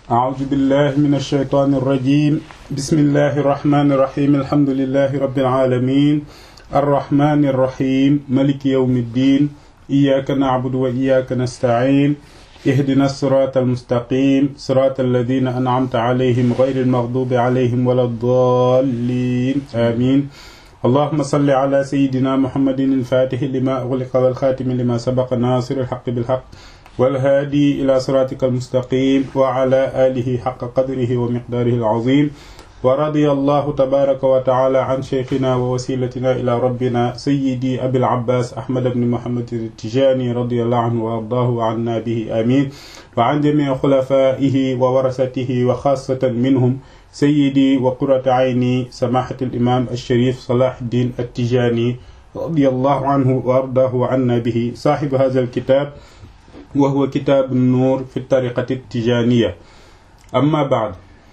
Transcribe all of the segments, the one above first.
أعوذ بالله من الشيطان الرجيم بسم الله الرحمن الرحيم الحمد لله رب العالمين الرحمن الرحيم ملك يوم الدين إياك نعبد وإياك نستعين اهدنا الصراط المستقيم صراط الذين أنعمت عليهم غير المغضوب عليهم ولا الضالين آمين اللهم صل على سيدنا محمد الفاتح لما أغلق والخاتم لما سبق ناصر الحق بالحق والهادي إلى صراطك المستقيم وعلى آله حق قدره ومقداره العظيم ورضي الله تبارك وتعالى عن شيخنا ووسيلتنا إلى ربنا سيدي أبي العباس أحمد بن محمد التجاني رضي الله عنه وأرضاه وعنا به آمين وعن جميع خلفائه وورثته وخاصة منهم سيدي وقرة عيني سماحة الإمام الشريف صلاح الدين التجاني رضي الله عنه وأرضاه عنا به صاحب هذا الكتاب وهو كتاب النور في الطريقة التجانية أما بعد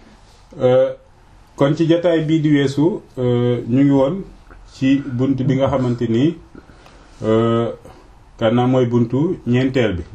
kon ci jataay bii di weesu ñu ngi woon ci bunt bi nga xamante ni kanaa mooy buntu ñeenteel bi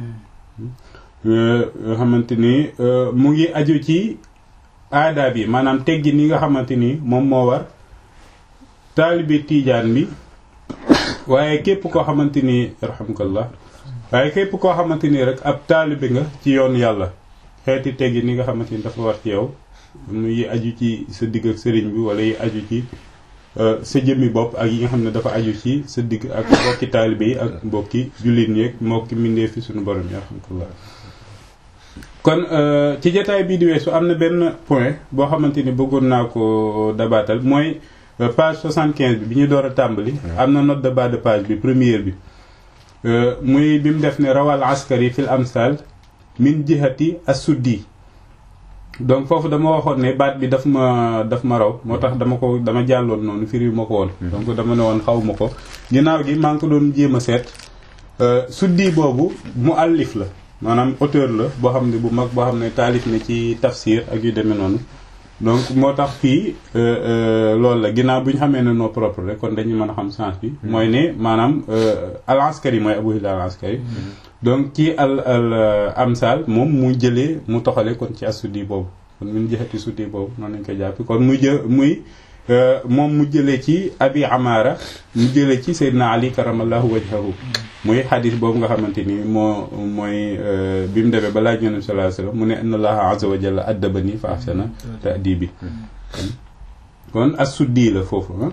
nga xamante ni mu ngi aju ci aada bi maanaam teggi ni nga xamante ni moom moo war taalibi tiijaan bi waaye képp koo xamante ni rahmukallah waaye képp koo xamante ni rek ab taalibi nga ci yoon yàlla xeeti teggi ni nga xamante ni dafa war ci yow muy aju ci sa digg ak sëriñ bi wala yi aju ci sa jëmmi bopp ak yi nga xam ne dafa aju ci sa digg ak mbokki taalibe yi ak mbokki jullit ñi ak mbokki mbindee fi suñu borom yi alhamdulilah kon ci jotaay bii di weesu am na benn point boo xamante ni bëggoon naa ko dabaatal mooy page 75 bi bi ñu door a tàmbali am na note de bas de page bi première bi muy bi mu def ne rawal askari fil amsal min jihati as-suddi donc foofu dama waxoon ne baat bi daf ma daf ma raw moo tax dama ko dama jàlloon noonu firi ma ko woon donc dama ne woon xaw ma ko ginnaaw gi maa ngi ko doon jéem a seet suddi boobu mu allif la maanaam auteur la boo xam ne bu mag boo xam ne taalif na ci tafsir ak yu demee noonu donc moo tax fii loolu la ginnaaw bu ñu xamee ne noo propre rek kon dañu mën a xam sens bi mooy ne maanaam al askari mooy abu hilal al askari donc ci al al amsal moom mu jëlee mu toxale kon ci asuddi boobu kon mun jëxati suddi boobu noonu lañ koy jàpp kon mu jë muy moom mu jëlee ci abi amara mu jëlee ci seydina ali karamallahu wajhahu muy xadis boobu nga xamante ni moo mooy bi mu demee ba laaj yonent sallallahu alayhi wasallam mu ne inna allaha azza wa jalla addabani fa ahsana ta'dibi kon asuddi la foofu ah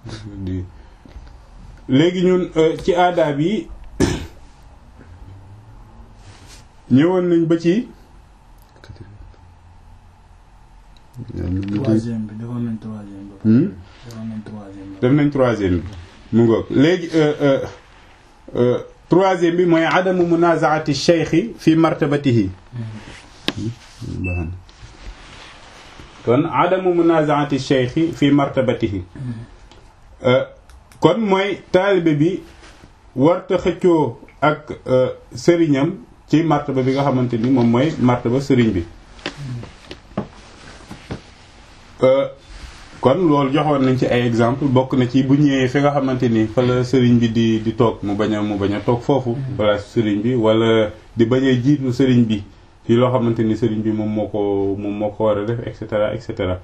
léegi ñun ci aadaab yi ñëwoon nañ ba ci. troisième bi defoon nañ troisième bi. defoon nañ troisième bi. def nañ troisième bi mu ngoog léegi troisième bi mooy adamu munazaati cheikhi fi martabatihi kon adamu munazaati cheikhi fi martabatihi kon mooy taalibe bi warta xëccoo ak sëriñam ci martaba bi nga xamante ni moom mooy martaba sëriñ bi kon loolu joxoon nañ ci ay exemple bokk na ci bu ñëwee fi nga xamante ni fa la sëriñ bi di di toog mu bañ a mu bañ a toog foofu place sëriñ bi wala di bañ a jiitu sëriñ bi ci loo xamante ni sëriñ bi moom moo ko moom moo ko war a def et cetera et cetera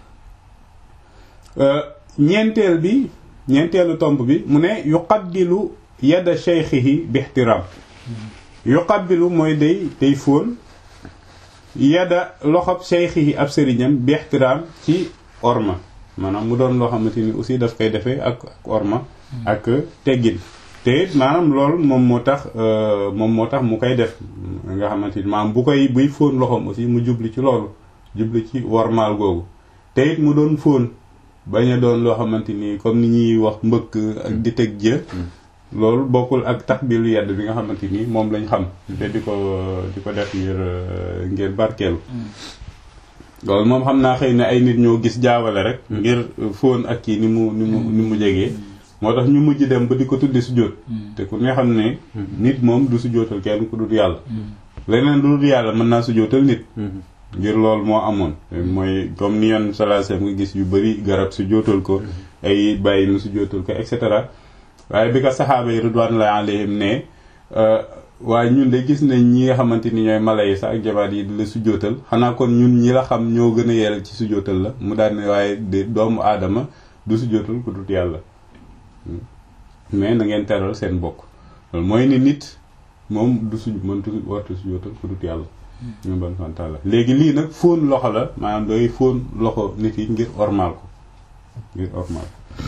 ñeenteel bi ñeenteelu tomb bi mu ne yuqabbilu yada shaykhihi bi ihtiram yuqabbilu mooy day day fóon yada loxob cheikhi ab sëriñam bi ixtiraam ci orma maanaam mu doon loo xamante ni aussi daf koy defee ak ak orma ak teggin te it maanaam loolu moom moo tax moom moo tax mu koy def nga xamante ni maanaam bu koy buy fóon loxoom aussi mu jubli ci loolu jubli ci wormaal googu te it mu doon fóon bañ a doon loo xamante ni comme ni ñuy wax mbëkk ak di teg jë loolu bokkul ak takbilu yedd bi nga xamante ni moom lañ xam te di ko di ko def ngir ngir barkeelu loolu moom xam naa xëy na ay nit ñoo gis jaawale rek ngir fóon ak kii ni mu ni mu ni mu jegee moo tax ñu mujj dem ba di ko tuddi sujjóot te ku ne xam ne nit moom du sujjóotal kenn ku dul yàlla leneen lu dul yàlla mën naa sujjóotal nit ngir loolu moo amoon mooy comme ni yoon salaasam nga gis yu bari garab sujjóotal ko ay bàyyi mu sujjóotal ko et cetera waaye bi ko saxaaba yi ridwanullahi alayhim ne waaye ñun de gis nañ ñi nga xamante ni ñooy mala yi sax ak jabaat yi di la sujootal xanaa kon ñun ñi la xam ñoo gën a yell ci sujootal la mu daal ne waaye de doomu aadama du sujootal ku dut yàlla mais na ngeen teral seen bokk loolu mooy ni nit moom du suj mëntu wartu sujootal ku dut yàlla ñu ban santaala léegi lii nag fóon loxo la maanaam doy fóon loxo nit yi ngir ormal ko ngir ormal ko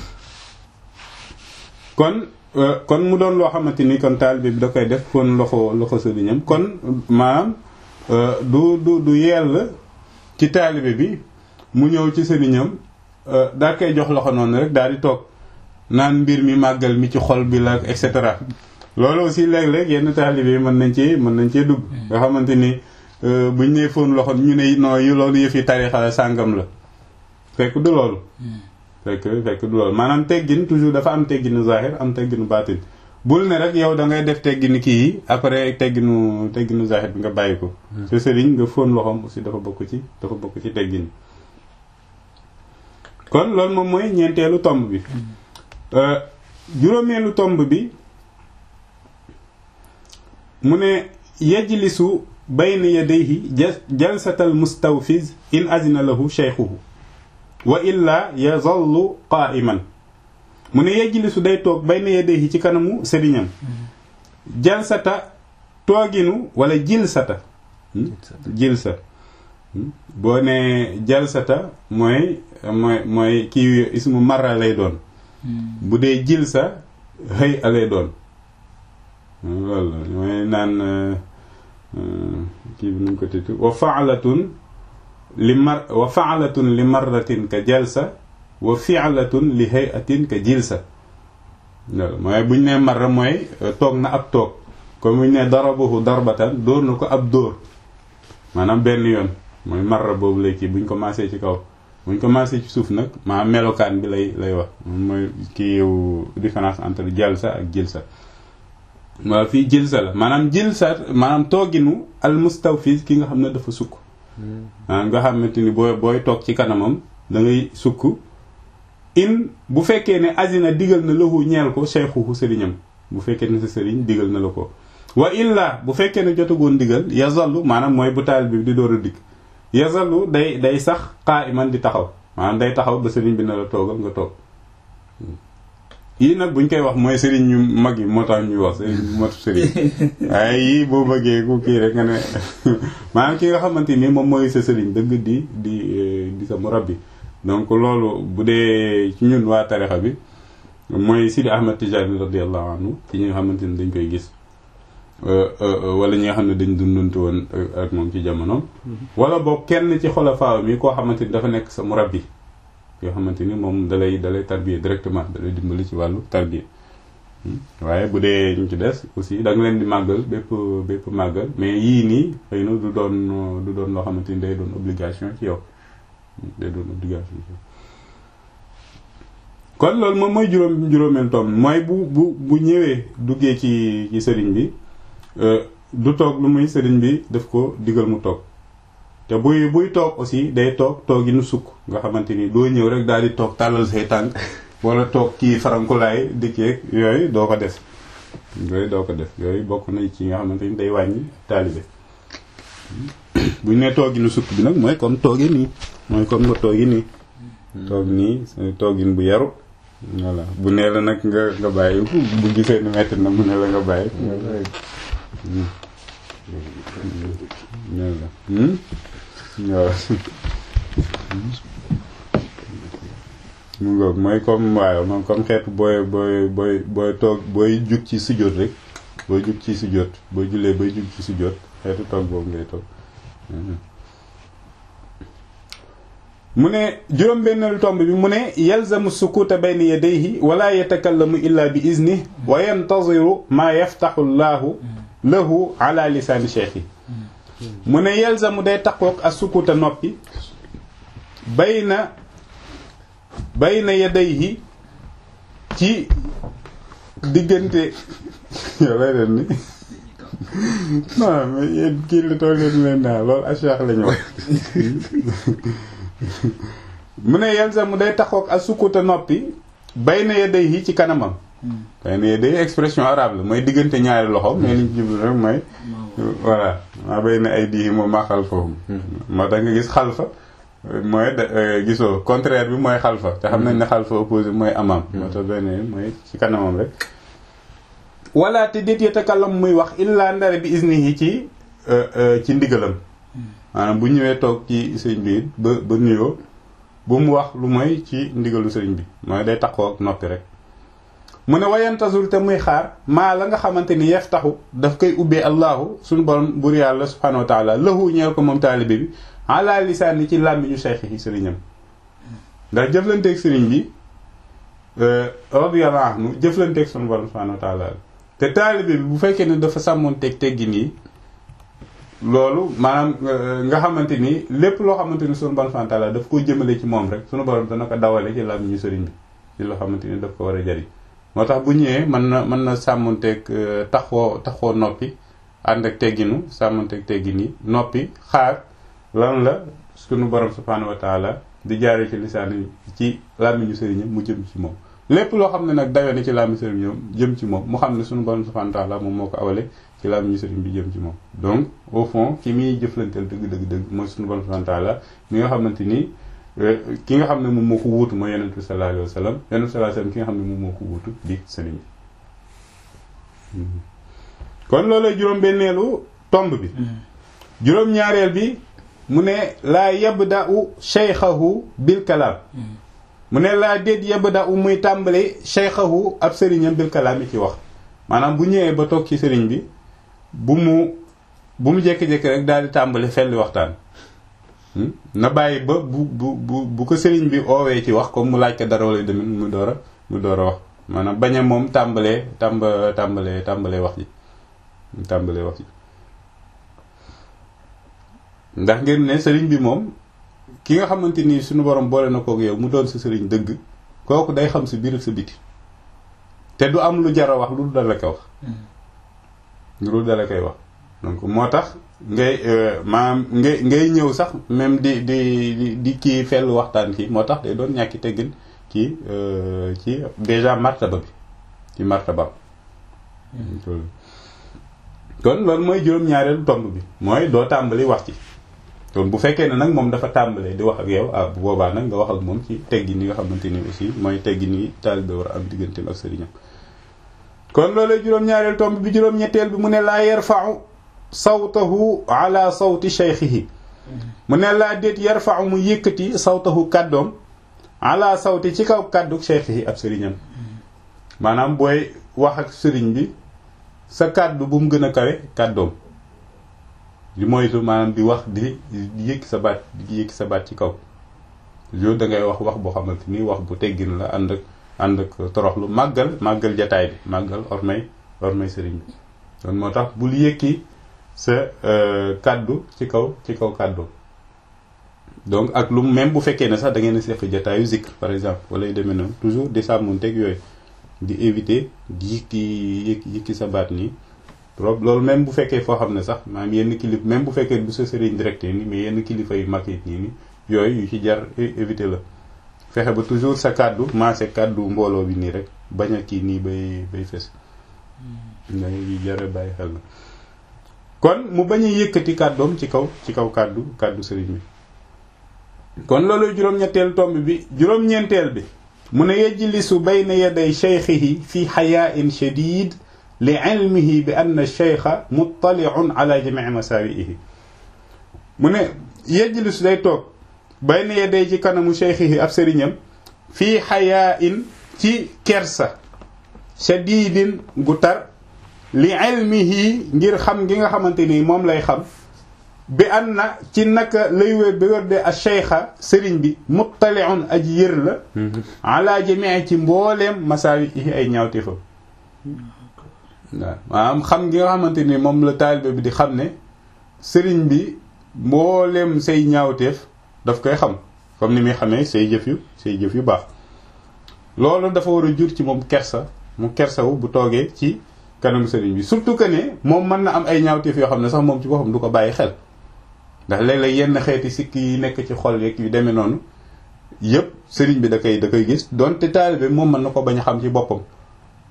kon kon mu doon loo xamante ni kon taalibe bi da koy def fóon loxo loxo sëriñam kon maanaam du du du yell ci taalibe bi mu ñëw ci sëriñam daa koy jox loxo noonu rek daal di toog naan mbir mi màggal mi ci xol bi la et cetera loolu aussi léeg-léeg yenn taalibe yi mën nañ ci mën nañ cee dugg nga xamante ni buñ nee fóon loxo ñu ne non yu loolu yëf yi tarixa la sàngam la fekk du loolu fekk fekk du loolu maanaam teggin toujours dafa am tegginu zahir am tegginu baatin bul ne rek yow da ngay def tegginu kii yi après tegginu tegginu zahir bi nga bàyyi ko sa sëriñ nga fóon loxoom aussi dafa bokk ci dafa bokk ci teggin kon loolu moom mooy ñeenteelu tomb bi juróomeelu tomb bi mu ne yajlisu bayna yadayhi jalsatal mustawfiz in azina lahu shaykhuhu wa illa yazallu qa'iman mu ne yajlisu day toog bayna yadayhi ci kanamu sëriñam jalsata tooginu wala jilsata jilsa boo ne jalsata mooy mooy mooy kii ismu marra lay doon bu dee jilsa xëy a lay doon loolu la mooy naan kii bi nuñ ko titu wa fa'latun li mar wa fa'latun li marratin ka jalsa wa fi'latun li hay'atin ka jilsa loolu mooy buñ ne marra mooy toog na ab toog comme buñ ne darabahu darbatan dóor na ko ab dóor maanaam benn yoon mooy marra boobu lay kii buñ commencé ci kaw buñ commencé ci suuf nag maa melokaan bi lay lay wax mooy kii yow différence entre jalsa ak jilsa waaw fii jilsa la maanaam jilsa maanaam tooginu al mustawfiz ki nga xam ne dafa sukk maanaam nga xamante ni booy booy toog ci kanamam da ngay sukk in bu fekkee ne azina digal na lahu ñeel ko cheikhuhu sëriñam bu fekkee ne sa sëriñ digal na la ko wa illa bu fekkee ne jotagoon digal yazallu maanaam mooy bu taal bi di door a dikk yazallu day day sax qa'iman di taxaw maanaam day taxaw ba sëriñ bi na la toogal nga toog yii nag buñ koy wax mooy sëriñ ñu mag yi moo tax ñuy wax sëriñ ñu matu sëriñ waaye yii boo bëggee ku kii rek nga ne maanaam ki nga xamante ni moom mooy sa sëriñ dëgg di di di sa murabbi donc loolu bu dee ci ñun waa tarixa bi mooy Sidi Ahmed Tijani radiyallahu anhu ci ñi nga xamante ni dañ koy gis wala ñi nga xam ne dañ dunduntu woon ak moom ci jamonoom wala boog kenn ci xolafaaw mi koo xamante ni dafa nekk sa murabbi yoo xamante ni moom dalay dalay tarbiya directement dalay dimbali ci wàllu tarbiya waaye bu dee ñu ci des aussi da nga leen di màggal bépp bépp màggal mais yii nii xëy na du doon du doon loo xamante ni day doon obligation ci yow day doon obligation ci yow kon loolu moom mooy juróom juróomeel tom mooy bu bu bu ñëwee duggee ci ci sëriñ bi du toog lu muy sëriñ bi daf ko digal mu toog te buy buy toog aussi day toog toog yi nu sukk nga xamante ni doo ñëw rek daal di toog tàllal say tànk wala toog kii farankulaay dikkeeg yooyu doo ko def yooyu doo ko def yooyu bokk na ci nga xamante ni day wàññi taalibe buñ ne toog yi nu sukk bi nag mooy comme toogi nii mooy comme nga toogi nii toog nii toogin bu yaru voilà bu nee la nag nga nga bàyyi bu gisee ni metti na mu ne la nga bàyyi nga bàyyi waaw mu ngoog mooy comme waaw moom comme xeetu booy booy booy booy toog booy jug ci sujjóot rek booy jug ci sujjóot booy jullee booy jug ci sujjóot xeetu toog boobu ngay toog mu ne juróom-benneelu tomb bi mu ne yalzamu sukuta bayna yadayhi wala yatakallamu illa bi izni wa yantaziru maa yaftaxu llaahu lahu ala lisaani cheikh yi mu ne yalzamu day taqoog ak sukuta noppi bayna bayna yadayhi ci diggante yow lay den ni non mais yéen kii la toog leen leen naa loolu a cheikh la ñu wax mu ne yalzamu day taxoog ak sukuta noppi bayna yadayhi ci kanamam xëy na day expression arabe la mooy diggante ñaari loxo mais liñ ci jublu rek mooy voilà maa bay na ay diixi moom maa xal foofu moo tax nga gis xalfa mooy gisoo contraire bi mooy xalfa te xam nañ ne xalfa opposé mooy amam moo tax benn mooy ci kanamam rek wala te déet yatakallam muy wax illa ndare bi isnihi ci ci ndigalam maanaam bu ñëwee toog ci sëriñ bi ba ba nuyoo bu mu wax lu mooy ci ndigalu sëriñ bi mooy day taxoo ak noppi rek mu ne wayantasul te muy xaar maa la nga xamante ni yef taxu daf koy ubbee allahu suñu borom bur yàlla subhanahu wa taala lahu ñeel ko moom taalibe bi ala lisaani ci làmmiñu cheikh yi sëriñam ndax jëflanteeg sëriñ bi radiyallahu anhu jëflanteeg suñu borom subhanahu wa taala te taalibe bi bu fekkee ne dafa sàmmoon teg teggi nii loolu maanaam nga xamante ni lépp loo xamante ni suñu borom subhanahu wa taala daf ko jëmale ci moom rek suñu borom dana ko dawale ci làmmiñu sëriñ bi ci loo xamante ni daf ko war a jariñ moo tax bu ñëwee mën na mën na sàmmanteeg taxoo taxoo noppi ànd ak tegginu sàmmanteeg teggin yi noppi xaar lan la sunu borom subhanahu wa taala di jaaree ci lisaan ci làmmiñu sëriñam mu jëm ci moom lépp loo xam ne nag dawee na ci làmmiñu sëriñam jëm ci moom mu xam ne sunu borom subhanahu wa taala moom moo ko awale ci làmmiñu sëriñ bi jëm ci moom donc au fond ki muy jëflanteel dëgg dëgg dëgg mooy sunu borom subhanahu wa taala mi nga xamante ni ki nga xam ne moom moo ko wuutu mooy yonent bi sallallahu alayhi wa sallam yonent bi sallallahu alayhi wa sallam ki nga xam ne moom moo ko wuutu di sëriñ bi kon loolay juróom-benneelu tomb bi juróom-ñaareel bi mu ne laa yabda'u shaykhahu bil kalaam mu ne laa déet yabda'u muy tàmbali shaykhahu ab sëriñam bil kalaam yi ci wax maanaam bu ñëwee ba toog ci sëriñ bi bu mu bu mu jékki-jékki rek daal di tàmbali felli waxtaan na bàyyi ba bu bu bu bu ko sëriñ bi oowee ci wax comme mu laaj ko dara wala demit mu door a mu door a wax maanaam bañ a moom tàmbalee tàmba tàmbalee tàmbalee wax ji tàmbalee wax ji ndax ngeen ne sëriñ bi moom ki nga xamante ni suñu borom boole na kook yow mu doon sa sëriñ dëgg kooku day xam sa biir ak sa biti te du am lu jar a wax lu dala koy wax lu dala koy wax donc moo tax ngay maanaam ngay ngay ñëw sax même di di di kii fell waxtaan kii moo tax day doon ñàkki teggin ci ci déjà martaba bi ci martaba kon loolu mooy juróom-ñaareelu tomb bi mooy doo tàmbali wax ci kon bu fekkee ne nag moom dafa tàmbalee di wax ak yow ah bu boobaa nag nga wax ak moom ci teggin yi nga xamante ni aussi mooy teggin yi taalibe war a am digganteem ak sëriñam kon loolu juróom-ñaareelu tomb bi juróom-ñetteel bi mu ne laa yarfa'u sawtahu ala sawti shaykhihi mu ne laa déet yarfa'u mu yëkkati sawtahu kàddoom ala sawti ci kaw kàddu shaykhihi ab sëriñam maanaam booy wax ak sëriñ bi sa kàddu bu mu gën a kawe kàddoom di moytu maanaam di wax di di yëkki sa baat di yëkki sa baat ci kaw yow da ngay wax wax boo xamante ni wax bu teggin la ànd ak ànd ak toroxlu màggal màggal jataay bi màggal ormay ormay sëriñ bi kon moo tax bul yëkki sa kàddu ci kaw ci kaw kàddu donc ak lu même bu fekkee ne sax da ngeen a seq jataayu zikr par exemple wala yu demee noonu toujours di sàmmonteeg yooyu di éviter di yëkki yëkki yëkki sa baat nii trop loolu même bu fekkee foo xam ne sax maanaam yenn kilif même bu fekkee bu sa sëriñ directe nii mais yenn kilifa yu mag yi nii ni yooyu yu ci jar éviter la fexe ba toujours sa kàddu maase kàddu mbooloo bi nii rek bañ a kii nii bay bay fes nga yu jar bàyyi xel la kon mu bañ a yëkkati kàddoom ci kaw ci kaw kàddu kàddu sëriñ bi kon loolu juróom-ñetteel tomb bi juróom-ñeenteel bi mu ne yajlisu bayna yaday shaykhihi fi xayaain shadid li ilmihi bi anna shaykha muttaliun ala jamii masaawiihi mu ne yajlisu day toog bayna yaday ci kanamu shaykhihi ab sëriñam fii xayaain ci kersa shadidin gu tar li ilmihi ngir xam gi nga xamante ni moom lay xam bi an na ci naka lay wér bi wér de a cheikha sëriñ bi muttaliun aji yër la ala jamii ci mbooleem masaawi yi ay ñaawteefam waaw maanaam xam gi nga xamante ni moom la taalibe bi di xam ne sëriñ bi mbooleem say ñaawteef daf koy xam comme ni muy xamee say jëf yu say jëf yu baax loolu dafa war a jur ci moom kersa mu kersawu bu toogee ci kanamu sëriñ bi surtout que ne moom mën na am ay ñaawteef yoo xam ne sax moom ci boppam du ko bàyyi xel ndax léeg-léeg yenn xeeti sikk yi nekk ci xol yeeg yu demee noonu yëpp sëriñ bi da koy da koy gis donte taalibe moom mën na ko bañ a xam ci boppam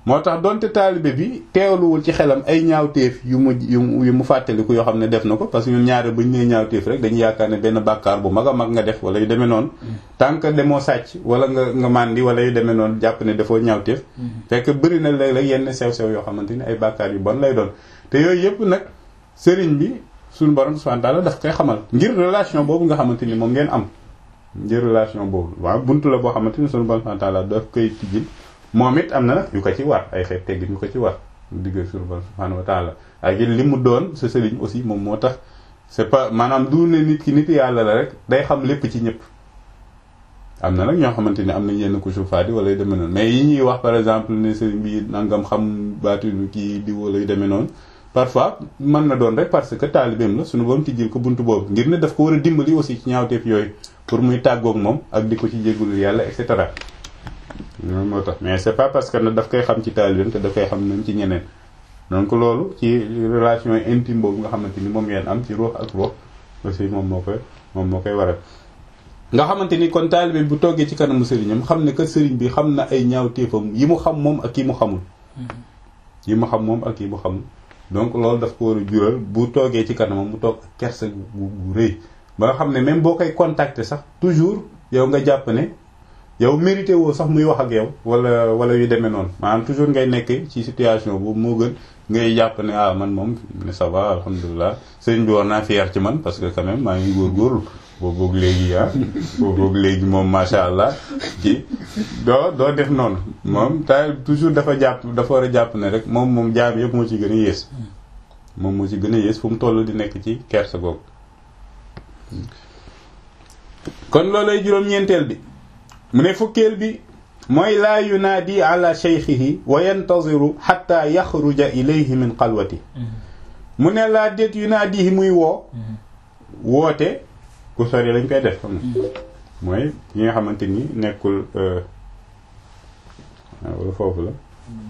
moo tax donte taalibe bi teewluwul ci xelam ay ñaawteef yu mu yu mu fàttaliku yoo xam ne def na ko parce que ñun ñaare bu ñu nee ñaawteef rek dañu yaakaar ne benn bàkkaar bu mag a mag nga def wala yu demee noonu tant que demoo sàcc wala nga nga màndi wala yu demee noonu jàpp ne dafoo ñaawteef fekk bëri na léeg-léeg yenn sew-sew yoo xamante ni ay bàkkaar yu bon lay doon te yooyu yëpp nag sëriñ bi suñu borom subhanahu wa ta'ala daf koy xamal ngir relation boobu nga xamante ni moom ngeen am ngir relation boobu waaw buntu la boo xamante ni suñu borom subhanahu wa ta'ala daf koy tijjil moom it am na nag yu ko ci war ay xeet teggin yu ko ci war digg suñu borom subhanahu wa ta'ala ak li mu doon sa sëriñ aussi moom moo tax c'est pas maanaam du ne nit ki nit yàlla la rek day xam lépp ci ñëpp am na nag ñoo xamante ni am nañ yenn kusu faadi wala yu demee noonu mais yi ñuy wax par exemple ne sëriñ bi nangam xam baatinu kii di wala yu demee noonu parfois mën na doon rek parce que taalibeem la suñu borom tijjil ko buntu boobu ngir ne daf ko war a dimbali aussi ci ñaawteef yooyu pour muy tàggoog moom ak di ko ci jéggul yàlla et cetera loolu moo tax mais c'est pas parce que nag daf koy xam ci taalibeem te daf koy xam nañ ci ñeneen donc loolu ci relation intime boobu nga xamante ni moom ngeen am ci ruux ak ruux aussi moom moo koy moom moo koy waral nga xamante ni kon taalibe bu toggee ci kanamu sëriñam xam ne que sëriñ bi xam na ay ñaawteefam yi mu xam moom ak yi mu xamul yi mu xam moom ak yi mu xamul donc loolu daf ko war a jural bu toogee ci kanamam mu toog ak kersa bu bu rëy ba nga xam ne même boo koy contacter sax toujours yow nga jàpp ne yow mérité woo sax muy wax ak yow wala wala yu demee noonu maanaam toujours ngay nekk ci situation boobu moo gën ngay jàpp ne ah man moom ne ça va alhamdulilah sëriñ bi war naa fier ci man parce que quand même maa ngi góorgóorlu boobu léegi ah boobu léegi moom macha allah ci doo doo def noonu moom ta toujours dafa jàpp dafa war a jàpp ne rek moom moom jaam yëpp moo ci gën a yées moom moo ci gën a yées fu mu toll di nekk ci kersa googu kon loolay juróom-ñeenteel bi mu ne fukkeel bi mooy laa yunaadi ala cheykhihi wa yantaziru xatta yaxruja ilayhi min xalwati mu ne laa déet yunaadihi muy woo woote ku sori lañ koy def xam mooy yi nga xamante ni nekkul wala foofu la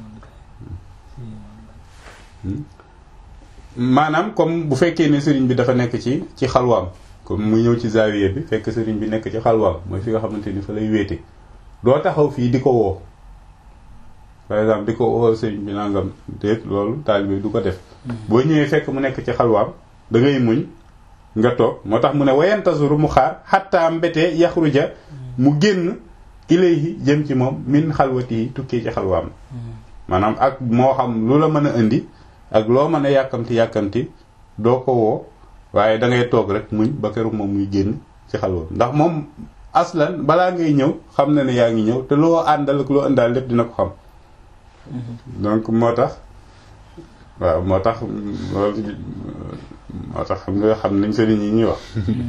maanaam comme bu fekkee ne sëriñ bi dafa nekk ci ci xalwaam comme mu ñëw ci zaawiye bi fekk sëriñ bi nekk ci xalwaam mooy fi nga xamante ni fa lay wéete doo taxaw fii di ko woo par exemple di ko woo sëriñ bi nangam déet loolu taalibe du ko def boo ñëwee fekk mu nekk ci xalwaam da ngay muñ nga toog moo tax mu ne wayantazuru mu xaar xatta mbete yaxruja mu génn ilayhi jëm ci moom min xalwati yi tukkee ci xalwaam maanaam ak moo xam lu la mën a indi ak loo mën a yàkkamti yàkkamti doo ko woo waaye da ngay toog rek muñ ba keroog moom muy génn ci xalwaam ndax moom aslan balaa ngay ñëw xam na ne yaa ngi ñëw te loo àndal ak loo àndal lépp dina ko xam donc moo tax waaw moo tax loolu moo tax xam nga xam nañ sëriñ yi ñuy wax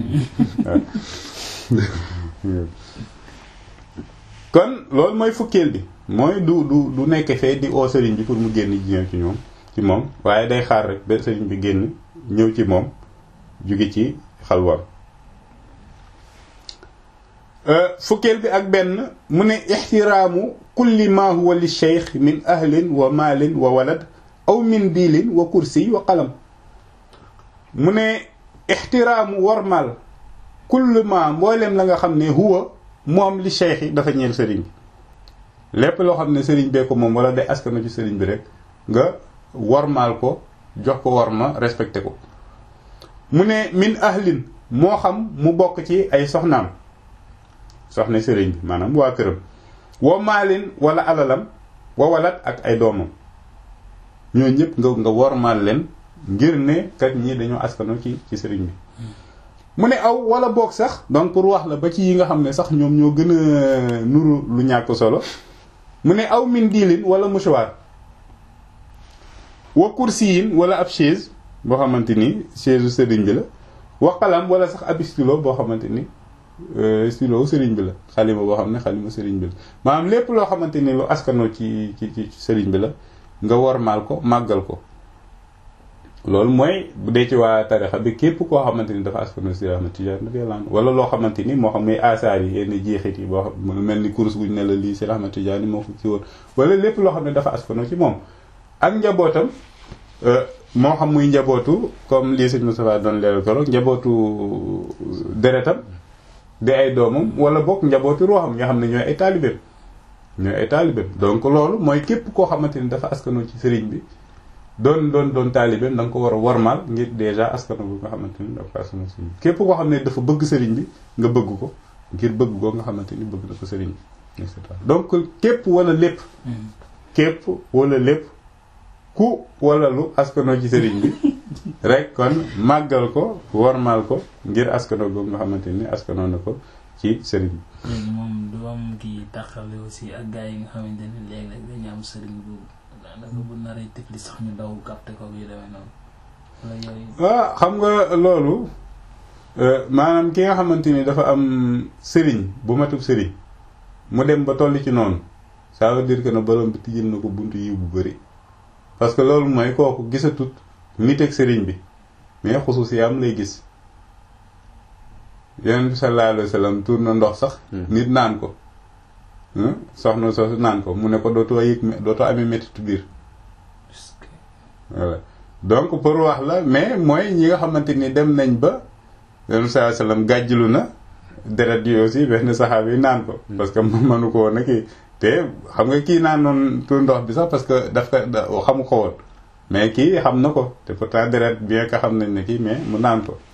kon loolu mooy fukkeel bi mooy du du du nekk fee di oo sëriñ bi pour mu génn ñëw ci ñoom ci moom waaye day xaar rek ba sëriñ bi génn ñëw ci moom jóge ci xalwaam fukkeel bi ak benn mu ne ixtiraamu kulli ma huwa li cheikh min ahlin wa maalin wa walad aw min diilin wa kursi wa qalam mu ne ixtiraamu warmal kulli ma mboolem la nga xam ne huwa moom li cheikh yi dafa ñeel sëriñ bi lépp loo xam ne sëriñ bee ko moom wala day askano ci sëriñ bi rek nga warmaal ko jox ko warma respecté ko mu ne min ahlin moo xam mu bokk ci ay soxnaam soxna sëriñ bi maanaam waa këram wa maalin wala alalam wa walat ak ay doomam ñoo ñëpp nga nga wormaal leen ngir ne kat ñi dañoo askano ci ci sëriñ bi mu ne aw wala boog sax donc pour wax la ba ci yi nga xam ne sax ñoom ñoo gën a nuru lu ñàkk solo mu ne aw min diilin wala mouchoir wa kursiyin wala ab chaise boo xamante ni chaise sëriñ bi la wa qalam wala sax ab stylo boo xamante ni stylo sëriñ bi la xalima boo xam ne xalima sëriñ bi la maanaam lépp loo xamante ni lu askanoo ci ci ci sëriñ bi la nga wormaal ko màggal ko loolu mooy bu dee ci waa tarixa bi képp koo xamante ni dafa askanoo si Ahmad Tijaan radiyallahu anhu wala loo xamante ni moo xam muy asaar yi yenn jeexit yi boo xam mel ni kurus guñ ne la lii si Ahmad Tijaan moo ko ci woon wala lépp loo xam ne dafa askanoo ci moom ak njabootam moo xam muy njabootu comme lii sëñ Moustapha doon leeral koro njabootu deretam di ay doomam wala bokk njabootu ruuxam nga xam ne ñooy ay taalibeem ñooy ay taalibeem donc loolu mooy képp koo xamante ni dafa askanoo ci sëriñ bi doon doon doon taalibeem da nga ko war a warmal ngir déjà askano bu nga xamante ni dafa askanoo sëriñ bi képp koo xam ne dafa bëgg sëriñ bi nga bëgg ko ngir bëgg ko nga xamante ni bëgg na ko sëriñ bi et cetera donc képp wala lépp képp wala lépp ku wala lu askanoo ci sëriñ bi rek kon màggal ko warmal ko ngir askano boobu nga xamante ni askanoo na ko ci sëriñ bi léegi moom du am kii taxale aussi ak gars yi nga xamante ne léeg-léeg dañu am sëriñ bu daanaka bu naree tifli sax ñu daw capté ko yu demee noonu wala yooyu waaw xam nga loolu maanaam ki nga xamante ni dafa am sëriñ bu matub sëriñ mu dem ba toll ci noonu ça veut dire que ne borom bi tijjal na ko buntu yi bu bëri parce que loolu mooy kooku gisatut nit ak sëriñ bi mais xusuus am lay gis yonent bi sallallahu alayhi wa sallam tuur na ndox sax nit naan ko soxna soosu naan ko mu ne ko dootoo yëg dootoo amee méttitu biir voilà donc pour wax la mais mooy ñi nga xamante ni dem nañ ba yonent bi sallallahu alayhi wa sallam gàjjilu na deret yi aussi benn saxaab yi naan ko parce que mënu ko woon a kii te xam nga kii naan noonu tuur ndox bi sax parce que daf ko xamu ko woon mais kii xam na ko te pourtant deret bien que xam nañ ne kii mais mu naan ko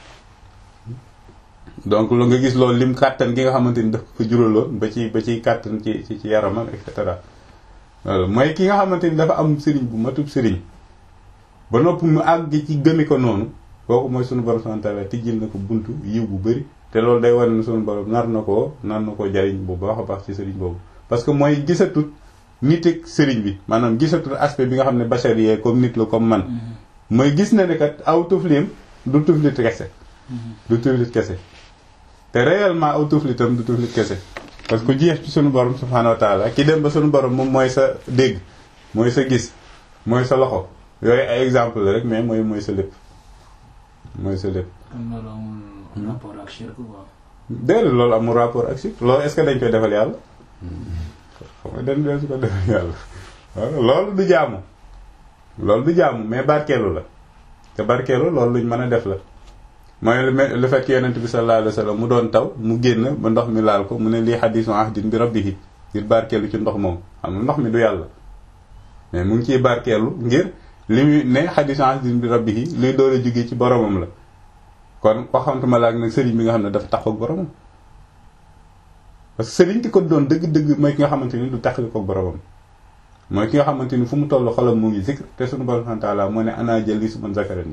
donc lu nga gis loolu lim kàttan gi nga xamante ni daf ko juraloon ba ci ba ciy kàttan ci ci ci yaramam et cetera loolu mooy ki nga xamante ni dafa am sëriñ bu matub sëriñ ba noppi mu àgg ci gëmi ko noonu kooku mooy sunu borom subhanahu wa ta'ala tijjil na ko buntu yiw bu bëri te loolu day wane ne sunu borom nar na koo nar na koo jariñ bu baax a baax ci sëriñ boobu parce que mooy gisatut nit ak sëriñ bi maanaam gisatut aspect bi nga xam ne bachar yee comme nit la comme man mooy gis na ne kat aw tuflim du tuflit kese du tuflit kese te réellement aw tuflitam du tuflit kese parce que jeex ci sunu borom subhanahu wa ta'ala ki dem ba sunu borom moom mooy sa dégg mooy sa gis mooy sa loxo yooyu ay exemple la rek mais mooy mooy sa lépp mooy sa lépp kon loolu amul rapport ak shirk quoi déedéet loolu amul rapport ak shirk loolu est-ce que dañ koy defal yàlla xam nga dañ dee su ko defal yàlla waaw loolu du jaamu loolu du jaamu mais barkeelu la te barkeelu loolu luñ mën a def la mooy le fait que yonent bi sallallahu alayhi wa sallam mu doon taw mu génn ba ndox mi laal ko mu ne lii hadiisu ahdin bi rabbihi ngir barkeelu ci ndox moom xam nga ndox mi du yàlla mais mu ngi ciy barkeelu ngir li muy ne hadiisu ahdin bi rabbihi luy doole jóge ci boromam la kon waxamtuma laak nag sëriñ bi nga xam ne dafa taxaw ak boromam parce que sëriñ ki ko doon dëgg-dëgg mooy ki nga xamante ni du taxali ko boromam mooy ki nga xamante ni fu mu toll xolam mu ngi zikr te suñu borom subhanahu wa ta'ala moo ne ana jël li su man zakarani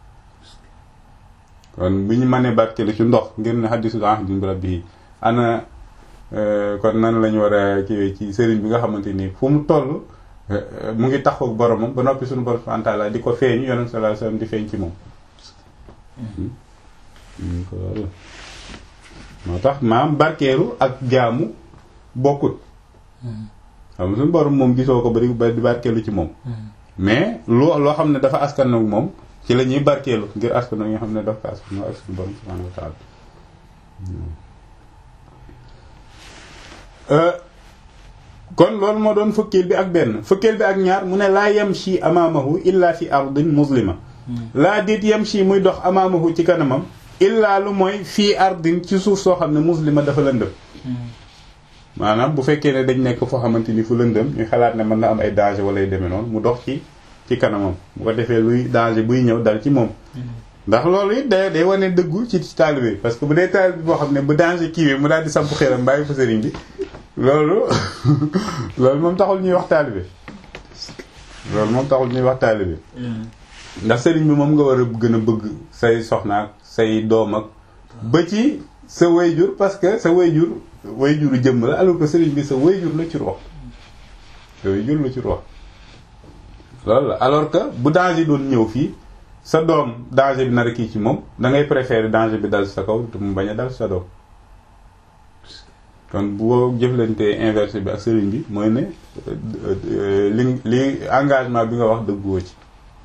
kon bi ñu mënee barkeelu ci ndox ngir ne hadiisu ahdin bi rabbihi ana kon nan lañu war a kii ci sëriñ bi nga xamante ni fu mu toll mu ngi taxaw ak boromam ba noppi suñu borom subhanahu wa ta'ala di ko feeñu yonent sallallahu alayhi wasallam di feeñ ci moom moo tax maam barkeelu ak jaamu bokkut xam nga suñu borom moom gisoo ko bari ba di barkeelu ci moom mais loo loo xam ne dafa askan ak moom ci la ñuy barkeelu ngir askan nga xam ne dafa ko askan ak suñu borom subhanahu wa ta'ala kon loolu moo doon fukkeel bi ak benn fukkeel bi ak ñaar mu ne laa yamshi amaamahu illa fi ardin muslima laa dit yamshi muy dox amaamahu ci kanamam illaa lu mooy fii ardin ci suuf soo xam ne muslima dafa lëndëm maanaam bu fekkee ne dañ nekk foo xamante ni fu lëndëm ñu xalaat ne mën na am ay danger wala yu demee noonu mu dox ci ci kanamam bu ko defee luy danger buy ñëw dal ci moom ndax loolu it day day wane dëggu ci taalibe parce que bu dee taalibe boo xam ne bu danger kiiwee mu daal di samp xelam bàyyi fa sëriñ bi loolu loolu moom taxul ñuy wax taalibe loolu moom taxul ñuy wax taalibe ndax sëriñ bi moom nga war a gën a bëgg say soxnaak say doom ak ba ci sa wayjur parce que sa wayjur wayjuru jëmm la alors que sëriñ bi sa wayjur la ci rox sa wayjur la ci rox loolu la alors que bu danger doon ñëw fii sa doom danger bi nar a kii ci moom da ngay préférer danger bi dal sa kaw te mu bañ a dal sa doom kon boo jëflantee inversé bi ak sëriñ bi mooy ne li li engagement bi nga wax dëgguwoo ci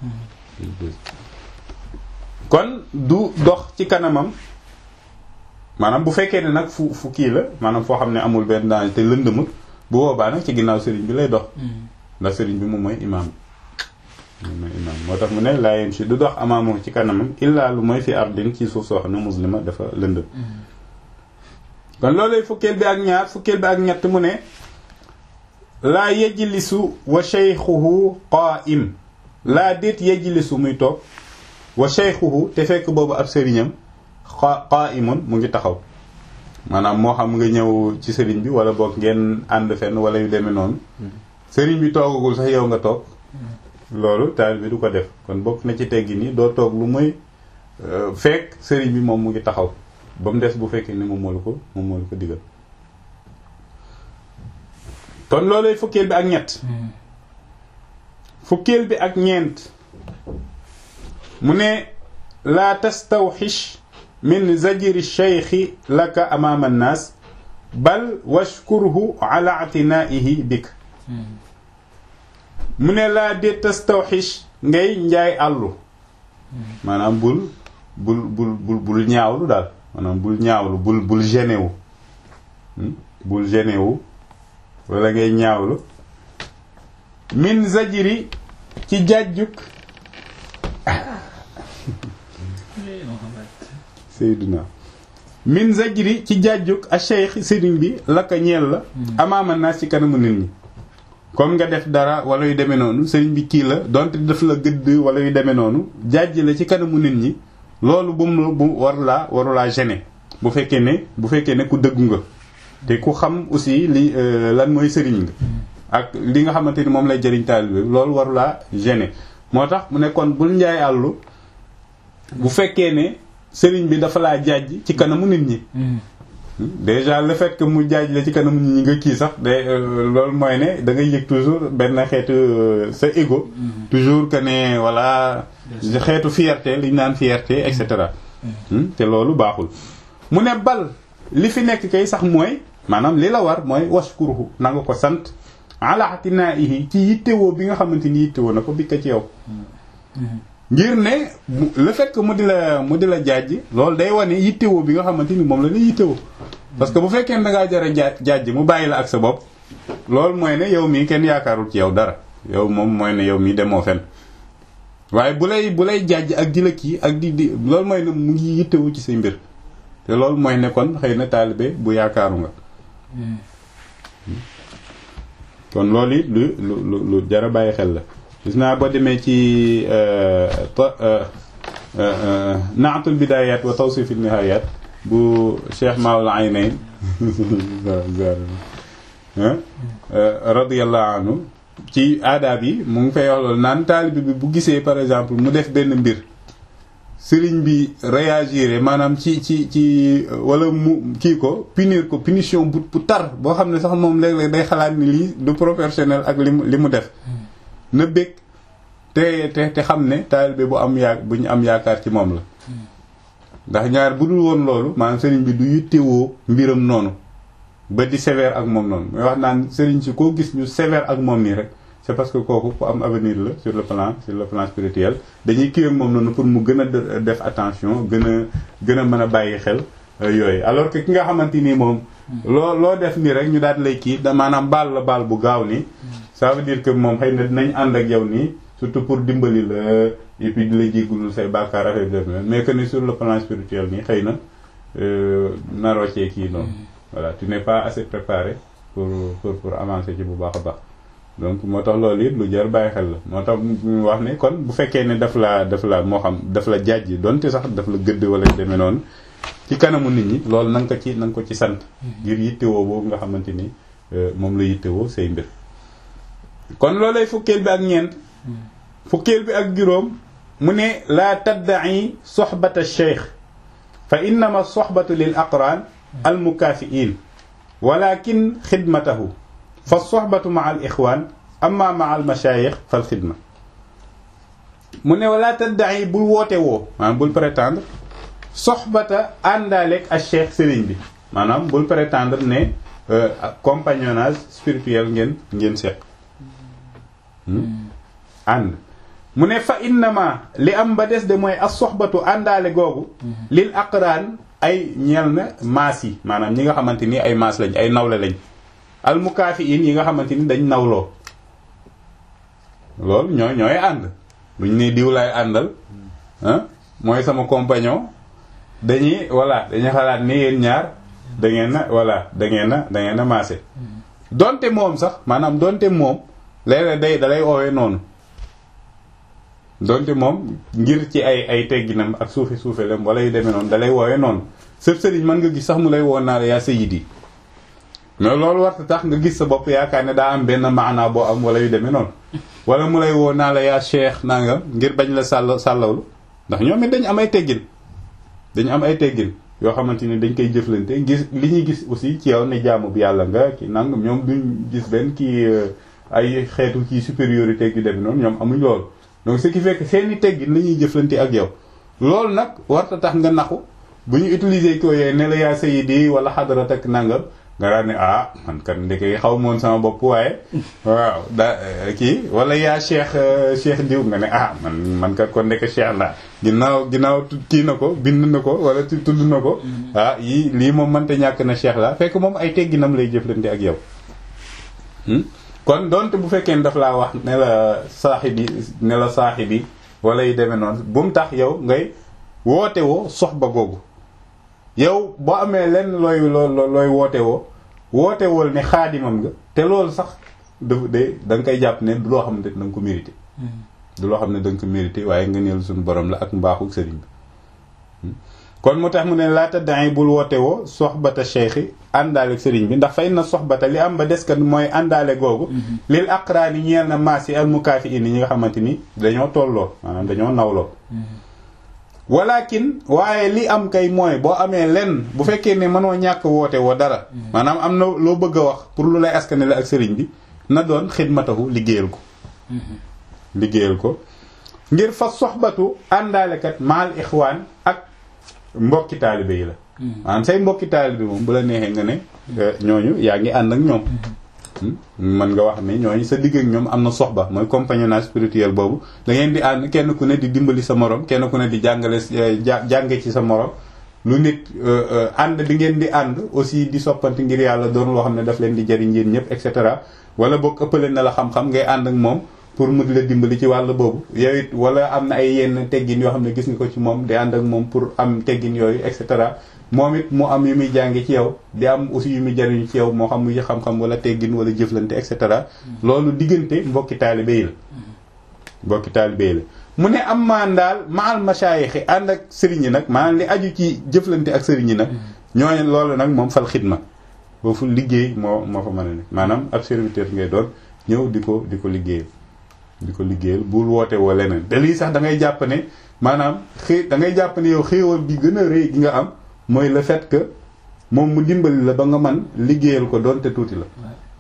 kon du dox ci kanamam maanaam bu fekkee ne nag fu fu kii la maanaam foo xam ne amul benn danger te lëndëmut bu boobaa nag ci ginnaaw sëriñ bi lay dox ndax sëriñ bi moom mooy imaam moom mooy imaam moo tax mu ne laa yem si du dox amaamu ci kanamam illaa lu mooy fi ardin ci suuf soo xam ne muslima dafa lëndëm kon loolay fukkeel bi ak ñaar fukkeel bi ak ñett mu ne laa yajlisu wa shaykhuhu qaa'im laa déet yajlisu muy toog wa shaykhuhu te fekk boobu ab sëriñam qaa'imun mu ngi taxaw maanaam moo xam nga ñëw ci sëriñ bi wala boog ngeen ànd fenn wala yu demee noonu sëriñ bi toogagul sax yow nga toog loolu taalibe bi du ko def kon bokk na ci teggi ni doo toog lu muy fekk sëriñ bi moom mu ngi taxaw ba mu des bu fekkee ne moom moo la ko moom moo la ko digal kon loolay fukkeel bi ak ñett fukkeel bi ak ñeent mu ne laa tastawxish min zajri cheikhi laka amaama annaas bal washkurhu ala atinaihi bik mu ne laa de tastawxish ngay njaay àllu maanaam bul bul bul bul bul ñaawlu daal maanaam bul ñaawlu bul bul gêné wu bul gêné wu wala ngay ñaawlu min zajri ci jàjjuk Seydina min zajri ci jàjjuk a cheikh sëriñ bi laka ñeel la amaama naa ci kanamu nit ñi comme nga def dara wala yu demee noonu sëriñ bi kii la donte daf la gëdd wala yu demee noonu jàjj la ci kanamu nit ñi loolu bu mu bu war laa waru laa gêner bu fekkee ne bu fekkee ne ku dëggu nga te ku xam aussi li lan mooy sëriñ nga ak li nga xamante ni moom lay jëriñ taalibe loolu waru laa gêner moo tax mu ne kon bul njaay àllu bu fekkee ne sëriñ bi dafa laa jàjj ci kanamu nit ñi déjà le fait que mu jaaj la ci kanamu nit ñi nga kii sax day loolu mooy ne da ngay yëg toujours benn xeetu sa ego toujours que ne voilà xeetu fierté li ñu naan fierté et cetera te loolu baaxul mu ne bal li fi nekk kay sax mooy maanaam li la war mooy washkuruhu na nga ko sant ala atinaihi ci yittewoo bi nga xamante ni yittewoo na ko bi ka ci yow ngir ne le fait que mu di la mu di la jaaj loolu day wane yittewoo bi nga xamante ni moom la la yittewoo parce que bu fekkee ne da ngaa jar a jaaj jaaj mu bàyyi la ak sa bopp loolu mooy ne yow mii kenn yaakaarul ci yow dara yow moom mooy ne yow mii demoo fen waaye bu lay bu lay jaaj ak di la kii ak di di loolu mooy ne mu ngi yittewu ci say mbir te loolu mooy ne kon xëy na taalibe bu yaakaaru nga kon loolu it lu lu lu jar a bàyyi xel la gis naa boo demee ci naatul bidayat wa tawsifil nihayat bu Cheikh Maoul Aynayn radiyallahu anhu ci aadaab yi mu ngi fay wax loolu naan taalibe bi bu gisee par exemple mu def benn mbir sëriñ bi réagir maanaam ci ci ci wala mu kii ko punir ko punition bu bu tar boo xam ne sax moom léeg-léeg day xalaat ni lii du professionnel ak li mu li mu def na bëgg te te te xam ne taalibe bu am yaa bu ñu am yaakaar ci moom la ndax ñaar bu dul woon loolu maanaam sëriñ bi du yittewoo mbiram noonu ba di sévère ak moom noonu mooy wax naan sëriñ si koo gis ñu sévère ak moom nii rek c'est parce que kooku ku am avenir la sur le plan sur le plan spirituel dañuy kii ak moom noonu pour mu gën a def attention gën a gën a mën a bàyyi xel yooyu alors que ki nga xamante nii moom loo loo def nii rek ñu daal lay kii da maanaam baal la baal bu gaaw nii ça veut dire que moom xëy na dinañ ànd ak yow nii surtout pour dimbali la et puis di la jéggulul say bàkkaar affaire def mais que ni sur le plan spirituel nii xëy na naroo cee kii noonu voilà tu n'es pas assez préparé pour pour pour avancer ci bu baax a baax donc moo tax loolu it lu jar bàyyi xel la moo tax mu wax ne kon bu fekkee ne daf la daf la moo xam daf la jàjji donte sax daf la gëdd wala demee noonu ci kanamu nit ñi loolu na nga ko ci na nga ko ci sant ngir yittewoo boobu nga xamante ni moom la yittewoo say mbir kon loolay fukkeel bi ak ñeent fukkeel bi ak juróom mu ne laa tadda'i soxbata cheikh fa innama soxbatu lil aqran al mukaafiin walakin xidmatahu fa soxbatu ma al ixwaan amma ma al machaayix fal xidma mu ne wala tadda'i bul woote woo maanaam bul prétendre soxbata àndaaleeg ak cheikh sëriñ bi maanaam bul prétendre ne compagnonnage spirituel ngeen ngeen seq ànd mu ne fa innama li am ba des de mooy as soxbatu àndaale googu lil aqraan ay ñeel na maas yi maanaam ñi nga xamante ni ay maas lañ ay nawle lañ almukaafiin yi nga xamante ni dañ nawloo loolu ñooy ñooy ànd buñ ne diw lay àndal ah mooy sama compagnon dañuy voilà dañuy xalaat ni yéen ñaar da ngeen na voilà da ngeen na da ngeen na maase donte moom sax maanaam donte moom léeg-léeg day dalay oowee noonu donte moom ngir ci ay ay tegginam ak suufi suufelam wala yu demee noonu dalay woowee noonu sëb sëriñ mën nga gis sax mu lay woon naa la yaa sayyidi mais loolu warta tax nga gis sa bopp yaakaar ne daa am benn maanaa boo am wala yu demee noonu wala mu lay woo naa la yaa cheikh nangam ngir bañ la sàll sàllawlu ndax ñoom it dañu am ay teggin dañu am ay teggin yoo xamante ni dañ koy jëflante gis li ñuy gis aussi ci yow ne jaamu bi yàlla nga ki nangam ñoom duñ gis benn kii ay xeetu kii supériorité yu demee noonu ñoom amuñ loolu donc ce qui fait que seeni teggin la ñuy jëflante ak yow loolu nag warta tax nga naxu bu ñu utiliser ko yooyu ne la yaa sayyidi wala xadarat ak nangam nga daan ne ah man kat ndeke xaw moon sama bopp waaye waaw da kii wala yaa cheikh cheikh diw nga ne ah man man kat kon ndeke cheikh la ginnaaw ginnaaw kii na ko bind na ko wala tudd na ko ah yii lii moom mënta ñàkk na cheikh la fekk moom ay tegginam lay jëflante ak yow kon donte bu fekkee ne daf laa wax ne la saaxibi ne la saaxibi wala yu demee noonu bu mu tax yow ngay woote woo soxba googu yow boo amee lenn looy looy woote woo woote wool ne xaadimam nga te loolu sax dafa de da nga koy jàpp ne du loo xam ne da nga ko mérité du loo xam ne da nga ko mérité waaye nga neel suñu borom la ak mbaaxu sëriñ bi kon moo tax mu ne laata dangay bul woote woo soxbata cheikhi àndaale sëriñ bi ndax fay na soxbata li am ba des kat mooy àndaale googu lil aqraani ñeel na maas yi al mukaafi ini ñi nga xamante ni dañoo tolloo maanaam dañoo nawloo walakin waaye li am kay mooy boo amee lenn bu fekkee ne mënoo ñàkk woote woo dara maanaam am na loo bëgg a wax pour lu lay askane la ak sëriñ bi na doon xidmatahu liggéeyal ko liggéeyal ko ngir fa soxbatu àndaalekat maal ixwaan ak mbokki taalibe yi la maanaam say mbokki taalibe moom bu la neexee nga ne ñooñu yaa ngi ànd ak ñoom mën nga wax ne ñooñu sa digg ak ñoom am na soxba mooy compagnonnage spirituel boobu da ngeen di ànd kenn ku ne di dimbali sa morom kenn ku ne di jàngale jànge ci sa morom lu nit ànd bi ngeen di ànd aussi di soppante ngir yàlla doon loo xam ne daf leen di jariñ yéen ñëpp et cetera wala boog ëppale na la xam-xam ngay ànd ak moom pour mu di la dimbali ci wàll boobu yow it wala am na ay yenn teggin yoo xam ne gis nga ko ci moom di ànd ak moom pour am teggin yooyu et cetera moom it mu am yu muy jànge ci yow di am aussi yu muy jariñu ci yow moo xam muy xam-xam wala teggin wala jëflante et cetera loolu diggante mbokki taalibe yi la mbokki taalibe yi la mu ne am maan daal maal masaayixi ànd ak sëriñ yi nag maanaam li aju ci jëflante ak sëriñ yi nag ñooñu loolu nag moom fal xidma foofu liggéey moo moo fa mën a nekk maanaam ab serviteur ngay doon ñëw di ko di ko liggéeyal di ko liggéeyal bul woote woo leneen te lii sax da ngay jàpp ne maanaam xëy da ngay jàpp ne yow xéewal bi gën a rëy gi nga am mooy le fait que moom mu dimbali la ba nga man liggéeyal ko doonte tuuti la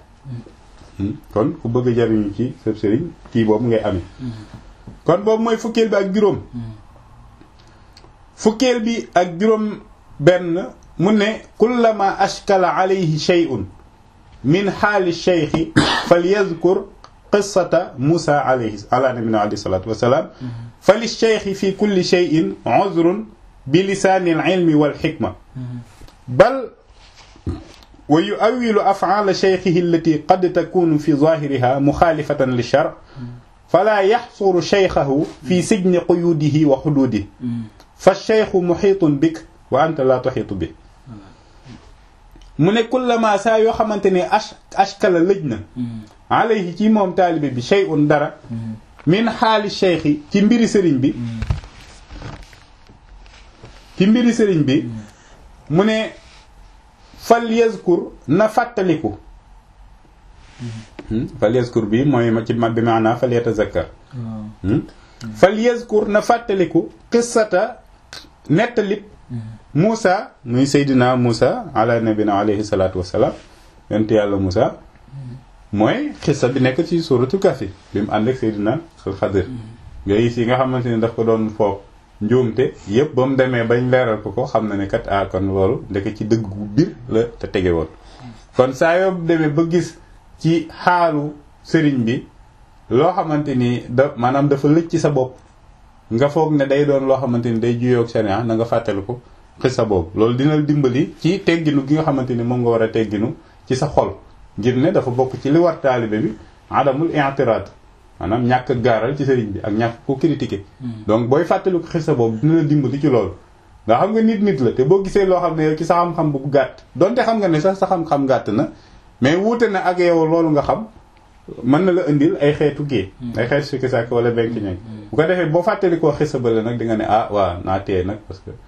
kon ku bëgg a jariñu ci sa sëriñ kii boobu ngay amee kon boobu mooy fukkeel bi ak juróom fukkeel bi ak juróom benn mu ne kullama ashkala alayhi shay'un min xaali cheikhi falyadkur qissata Musa alayhi ala nabina alayhi salatu wasalaam fa li cheikhi fi kulli cheyin uzrun bi lisaani al-ilmi wal xikma bal wa yu'awwilu af'aala cheikhihi allati qad takunu fi zaahiriha muxaalifatan li shar fala yaxsuru cheikhahu fi sijni quyuudihi wa xuduudihi fa cheikhu muxiitun bik wa anta laa tuxiitu bi mu ne kullama saa yoo xamante ne ash ashkala lëj na alayhi ci moom taalibe bi shay'un dara min xaali cheikhi ci mbiri sëriñ bi ci mbiri sëriñ bi mu ne fal yazkur na fàttaliku fal yazkur bi mooy ma ci ma bi maanaa fal yatazakkar fal yazkur na fàttaliku qissata nettalib Moussa muy Seydina Moussa ala nabina alayhi salaatu wasalaam yonent yàlla Moussa mooy xissa bi nekk ci suuratu Kahfi bi mu ànd ak Seydina Xadir yooyu si nga xamante ni daf ko doon foofu njuumte yëpp ba mu demee bañ leeral ko ko xam na ne kat ah kon loolu ndeke ci dëgg gu biir la te tege woon kon saa yoo demee ba gis ci xaalu sëriñ bi loo xamante ni da maanaam dafa lëj ci sa bopp nga foog ne day doon loo xamante ni day juyoog sharia na nga fàttali ko xissa boobu loolu dina dimbali ci tegginu gi nga xamante ni moom nga war a tegginu ci sa xol ngir ne dafa bokk ci li war taalibe bi adamul i'tirad maanaam ñàkk gaaral ci sëriñ bi ak ñàkk ko critiquer donc booy fàttali ko xissa boobu dina la dimbali ci loolu nga xam nga nit nit la te boo gisee loo xam ne ci sa xam-xam bu gàtt donte xam nga ne sax sa xam-xam gàtt na mais wuute na ak yow loolu nga xam mën na la indil ay xeetu kii ay xeetu sikki sàkk wala benk ñeg bu ko defee boo fàttali koo xisa bale nag di nga ne ah waaw naa téye nag parce que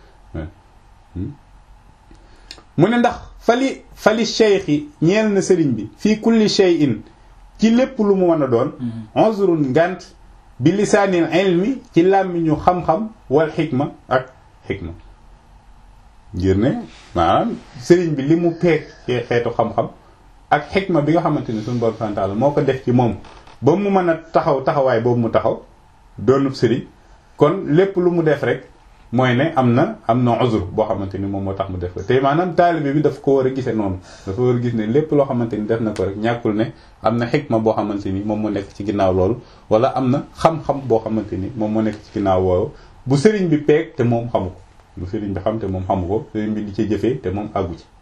mu ne ndax fali fali cheikhi ñeel na sëriñ bi fii kulli shay'in ci lépp lu mu mën a doon uzrun ngant bi lisaanil ilmi ci làmmiñu xam-xam wal xikma ak xikma ngir ne maanaam sëriñ bi li mu peeg ci xeetu xam-xam ak xikma bi nga xamante ni suñu borom santaala moo ko def ci moom ba mu mën a taxaw taxawaay boobu mu taxaw doonub sëriñ kon lépp lu mu def rek mooy ne am na am na uzur boo xamante ni moom moo tax mu def ko te maanaam taalibe bi daf ko war a gisee noonu dafa war a gis ne lépp loo xamante ni def na ko rek ñàkkul ne am na xikma boo xamante ni moom moo nekk ci ginnaaw loolu wala am na xam-xam boo xamante ni moom moo nekk ci ginnaaw woowu bu sëriñ bi peeg te moom xamu ko bu sëriñ bi xam te moom xamu ko sëriñ bi di ci jëfee te moom àggu ci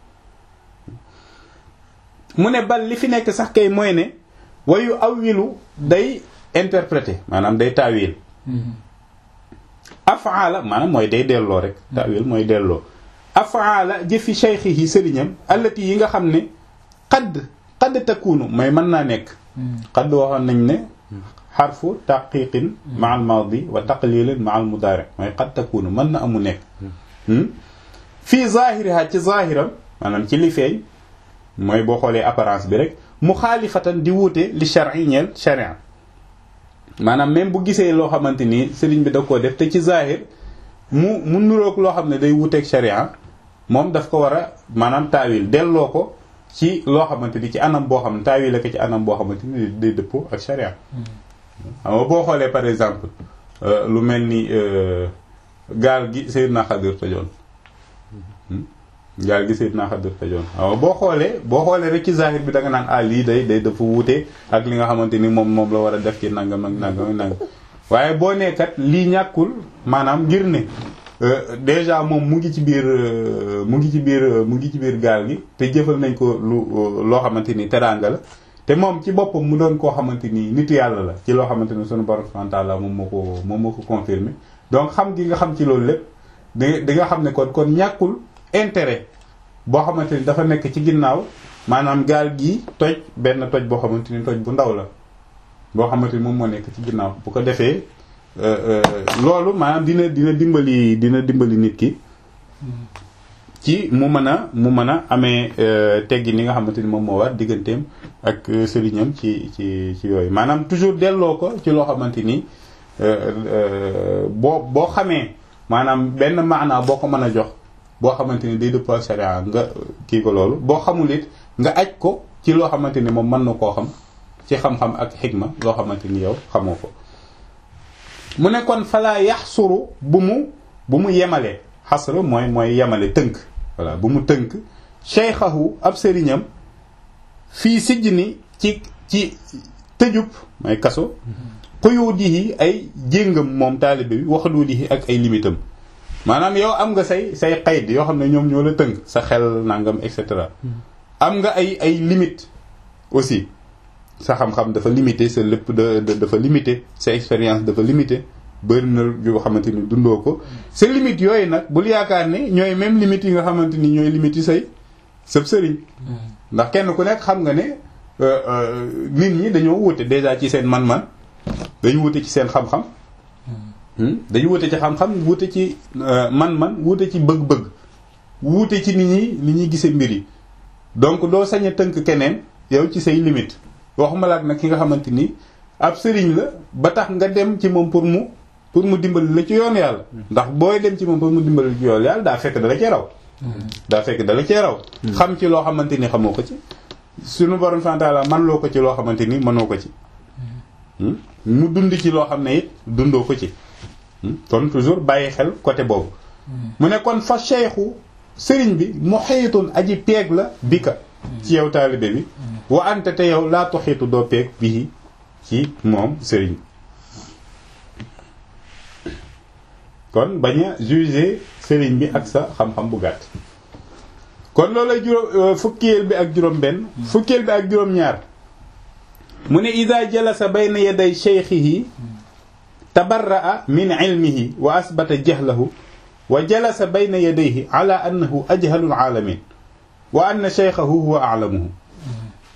mu ne bal li fi nekk sax kay mooy ne wayu awilu day interpréter maanaam day taawil afaala maanaam mooy day delloo rek taawil mooy delloo afaala jëfi cheikhihi sëriñam allati yi nga xam ne xadd xadd takkuunu mooy mën naa nekk xadd waxoon nañ ne xarfu taqiqin ma al maadi wa taqlilin ma al mudaari mooy xadd takkuunu mën na amu nekk fii zahiriha ci zahiram maanaam ci li feeñ mooy boo xoolee apparence bi rek mu xaalifatan di wuute li shar'i ñeel sharia maanaam même bu gisee loo xamante ni sëriñ bi da koo def te ci zahir mu mu nuroog loo xam ne day wuuteeg sharia moom daf ko war a maanaam taawil delloo ko ci loo xamante ni ci anam boo xam ne taawil ko ci anam boo xamante ni day dëppoo ak sharia xam nga boo xoolee par exemple lu mel ni gaal gi Seydina Xadir tojoon gaal gi Seydina Xadir tojoon waaw boo xoolee boo xoolee rek ci zahir bi da nga naan ah lii day day dafa wuute ak li nga xamante ni moom moom la war a def ci nangam ak nangam ak nangam waaye boo nekkat lii ñàkkul maanaam ngir ne déjà moom mu ngi ci biir mu ngi ci biir mu ngi ci biir gaal gi te jëfal nañ ko lu loo xamante ni teraanga la te moom ci boppam mu doon koo xamante ni nitu yàlla la ci loo xamante ni sunu borom subhanahu wa ta'ala moom moo ko moom moo ko confirmé donc xam gi nga xam ci loolu lépp di di nga xam ne kon kon ñàkkul intérêt boo xamante ni dafa nekk ci ginnaaw maanaam gaal gi toj benn toj boo xamante ni toj bu ndaw la boo xamante ni moom moo nekk ci ginnaaw bu ko defee loolu maanaam dina dina dimbali dina dimbali nit ki ci mu mën a mu mën a amee teggi ni nga xamante ni moom moo war digganteem ak sëriñam ci ci ci yooyu maanaam toujours delloo ko ci loo xamante ni boo boo xamee maanaam benn maanaa boo ko mën a jox boo xamante ni day dëppoo ak sharia nga kii ko loolu boo xamul it nga aj ko ci loo xamante ni moom mën na koo xam ci xam-xam ak xikma loo xamante ni yow xamoo ko mu ne kon falaa yaxsuru bu mu bu mu yemale xasru mooy mooy yemale tënk voilà bu mu tënk cheikhahu ab sëriñam fii sijj ni ci ci tëjub mooy kaso xuyudihi ay jéngam moom taalibe bi waxadudihi ak ay limitam maanaam yow am nga say say xayd yoo xam ne ñoom ñoo la tënk sa xel nangam et cetera am nga ay ay limite aussi sa xam-xam dafa limité sa lépp da dafa limité sa expérience dafa limité bëri na yoo xamante ni dundoo ko sa limite yooyu nag bul yaakaar ne ñooy même limite yi nga xamante ni ñooy limite yi say sëb sëriñ ndax kenn ku nekk xam nga ne nit ñi dañoo wuute déjà ci seen man-man dañu wuute ci seen xam-xam dañu wuute ci xam-xam wuute ci man-man wuute ci bëgg-bëgg wuute ci nit ñi ni ñuy gisee mbir yi donc doo sañ a tënk keneen yow ci say limite waxuma la nag ki nga xamante ni ab sëriñ la ba tax nga dem ci moom pour mu pour mu dimbali la ci yoon yàlla ndax booy dem ci moom pour mu dimbali la ci yoon yàlla daa fekk dala cee raw daa fekk dala cee raw xam ci loo xamante ni xamoo ko ci suñu borom santaala man loo ko ci loo xamante ni mënoo ko ci mu dund ci loo xam ne it dundoo ko ci kon toujours bàyyi xel côté boobu mu ne kon fa cheikhu sëriñ bi mu xëyitoon aji peeg la bi ka ci yow taalibe bi wa ante te yow laa toxiitu doo peeg bii ci moom sëriñ kon bañ a juger sëriñ bi ak sa xam-xam bu gàtt kon loolay juróom fukkeel bi ak juróom benn fukkeel bi ak juróom ñaar mu ne ida jalasa bayna yaday cheikhihi tabarra'a min ilmihi wa asbata jahlahu wa jalasa bayna yadayhi ala annahu ajhalul alamin wa anna cheikhahu huwa a'lamuhu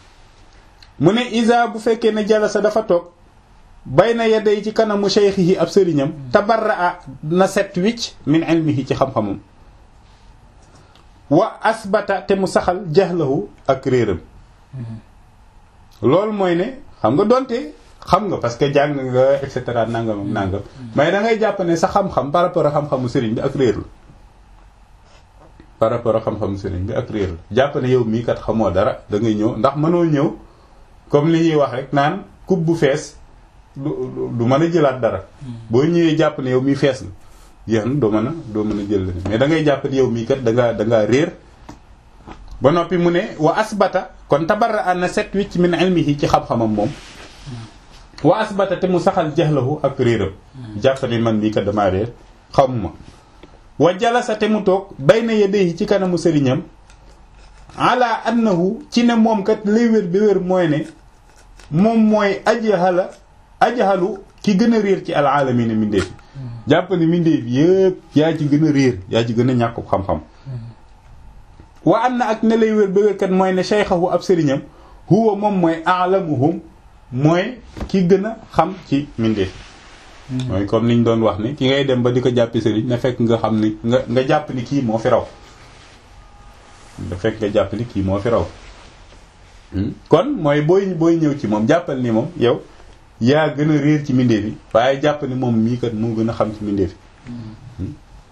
mu ne isa bu fekkee ne jalasa dafa toog bayna yaday ci kanamu cheikhihi ab sëriñam tabarraa na set wicc min ilmihi ci xam-xamam wa asbata te mu saxal jahlahu ak réeram loolu mooy ne xam nga donte xam nga parce que jàng nga et cetera nangam ak nangam mais da ngay jàpp ne sa xam-xam par rapport ak xam-xamu sëriñ bi ak réer la par rapport ak xam-xamu sëriñ bi ak réer la jàpp ne yow mii kat xamoo dara da ngay ñëw ndax mënoo ñëw comme li ñuy wax rek naan coupe bu fees du du mën a jëlaat dara boo ñëwee jàpp ne yow mii fees na jeex na doo mën a doo mën a jël mais da ngay jàpp ne yow mii kat da ngaa da ngaa réer ba noppi mu ne wa asbata kon tabarra na set wicc min ilmihi ci xam-xamam moom wa asbata te mu saxal jahlahu ak réeram jàpp ne man mii kat damaa réer xamuma wa jalasa te mu toog bayna yadayhi ci kanamu sëriñam ala annahu ci ne moom kat lay wér bi wér mooy ne moom mooy ajhala ajhalu ki gën a réer ci alaalamina mindeefi jàpp ne mindeef yëpp yaa ci gën a réer yaa ci gën a ñàkk xam-xam wa am na ak ne lay wér ba wér kat mooy ne cheikhahu ab sëriñam huwa moom mooy alamuhum mooy ki gën a xam ci mindeef mooy comme niñ doon wax ni ki ngay dem ba di ko jàppi sëriñ na fekk nga xam ni nga nga jàpp ni kii moo fi raw da fekk nga jàpp ni kii moo fi raw kon mooy booy booy ñëw ci moom jàppal ni moom yow yaa gën a réer ci mindeef yi waaye jàpp ni moom mii kat moo gën a xam ci mindeef yi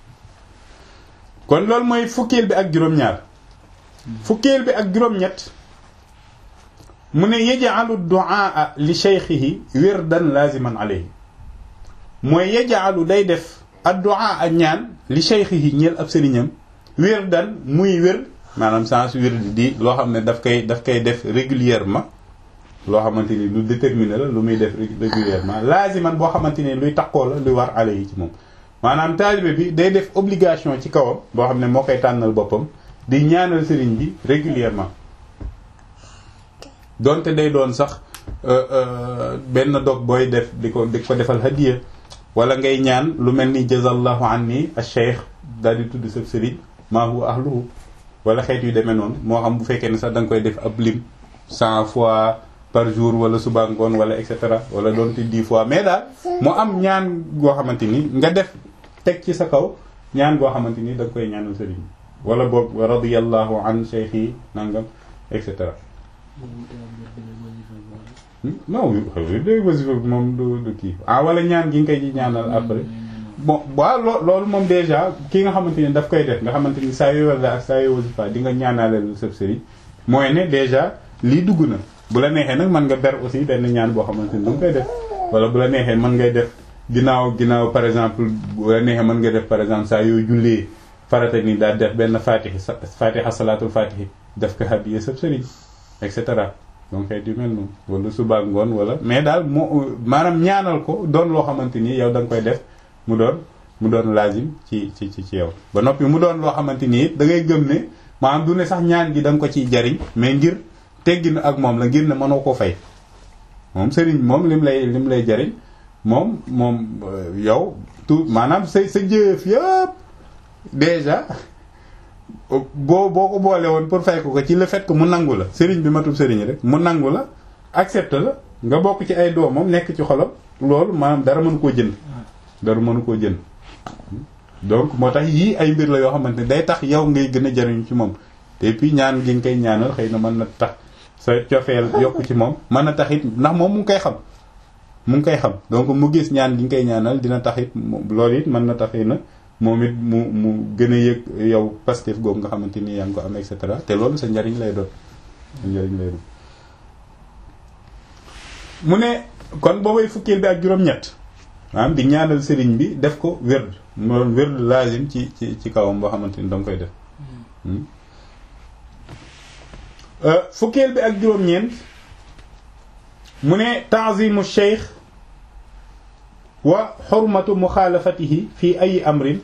kon loolu mooy fukkeel bi ak juróom-ñaar fukkeel bi ak juróom-ñett mu ne yaj'alu du'a li shaykhihi wirdan laziman alayhi mooy yaj'alu day def ad-du'a ak ñaan li shaykhihi ñeel ab sëriñam wirdan muy wér maanaam sens wird di loo xam ne daf koy daf koy def régulièrement loo xamante ni lu déterminé la lu muy def régulièrement laziman boo xamante ni luy takkoo la luy war alayhi ci moom maanaam taalibe bi day def obligation ci kawam boo xam ne moo koy tànnal boppam di ñaanal sëriñ bi régulièrement donte day doon sax benn dog booy def di ko di ko defal hadiya wala ngay ñaan lu mel ni jazallahu anni ash-shaykh daal di tudd sa sëriñ maa huwa ahluhu wala xeet yu demee noonu moo xam bu fekkee ne sax da nga koy def ab lim cent fois par jour wala suba ngoon wala et cetera wala doonte dix fois mais daal mu am ñaan goo xamante ni nga def teg ci sa kaw ñaan goo xamante ni da nga koy ñaanal sëriñ wala boog radiyallahu an shaykhi nangam et cetera. non dé wasifa bi moom du du kii ah wala ñaan gi nga koy ñaanal après bon waaw loo loolu moom déjà ki nga xamante ni daf koy def nga xamante ni saa yoo wala ak saa yoo wasifa di nga ñaanaleel sëb sëriñ mooy ne déjà lii dugg na bu la neexee nag mën nga ber aussi benn ñaan boo xamante ni da nga koy def wala bu la neexee mën ngay def ginnaaw ginnaaw par exemple bu la neexee mën nga def par exemple saa yoo jullee farata ni daal def benn fatihi fatiha salaatul fatihi def ko hadiya sëb sëriñ et cetera donc xeet yu mel noonu wala suba ngoon wala mais daal moo maanaam ñaanal ko doon loo xamante ni yow da nga koy def mu doon mu doon lazim ci ci ci ci yow ba noppi mu doon loo xamante ni it da ngay gëm ne maanaam du ne sax ñaan gi da nga ko ciy jariñ mais ngir teggin ak moom la ngir ne mënoo ko fay moom sëriñ moom lim lay lim lay jariñ moom moom yow tout maanaam sa sa jëf yëpp déjà boo boo ko boole woon pour fay ko ko ci le fait que mu nangu la sëriñ bi matul sëriñ rek mu nangu la accepte la nga bokk ci ay doomam nekk ci xolam loolu maanaam dara mënu koo jënd dara mënu koo jënd donc moo tax yii ay mbir la yoo xamante ne day tax yow ngay gën a jariñu ci moom te puis ñaan gi nga koy ñaanal xëy na mën na tax sa cofeel yokk ci moom mën na tax it ndax moom mu ngi koy xam mu ngi koy xam donc mu gis ñaan gi nga koy ñaanal dina tax it loolu it mën na tax na moom it mu mu gën a yëg yow Pastef googu nga xamante ni yaa ngi ko am et cetera te loolu sa njariñ lay doon sa njariñ lay doon mu ne kon boobay fukkeel bi ak juróom-ñett maanaam di ñaanal sëriñ bi def ko wérd mu doon wérd lazim ci ci ci kawam boo xamante ni danga koy def fukkeel bi ak juróom-ñeent mu ne ta'zimu cheikh wa xurmatu muxaalafatihi fi ay amrin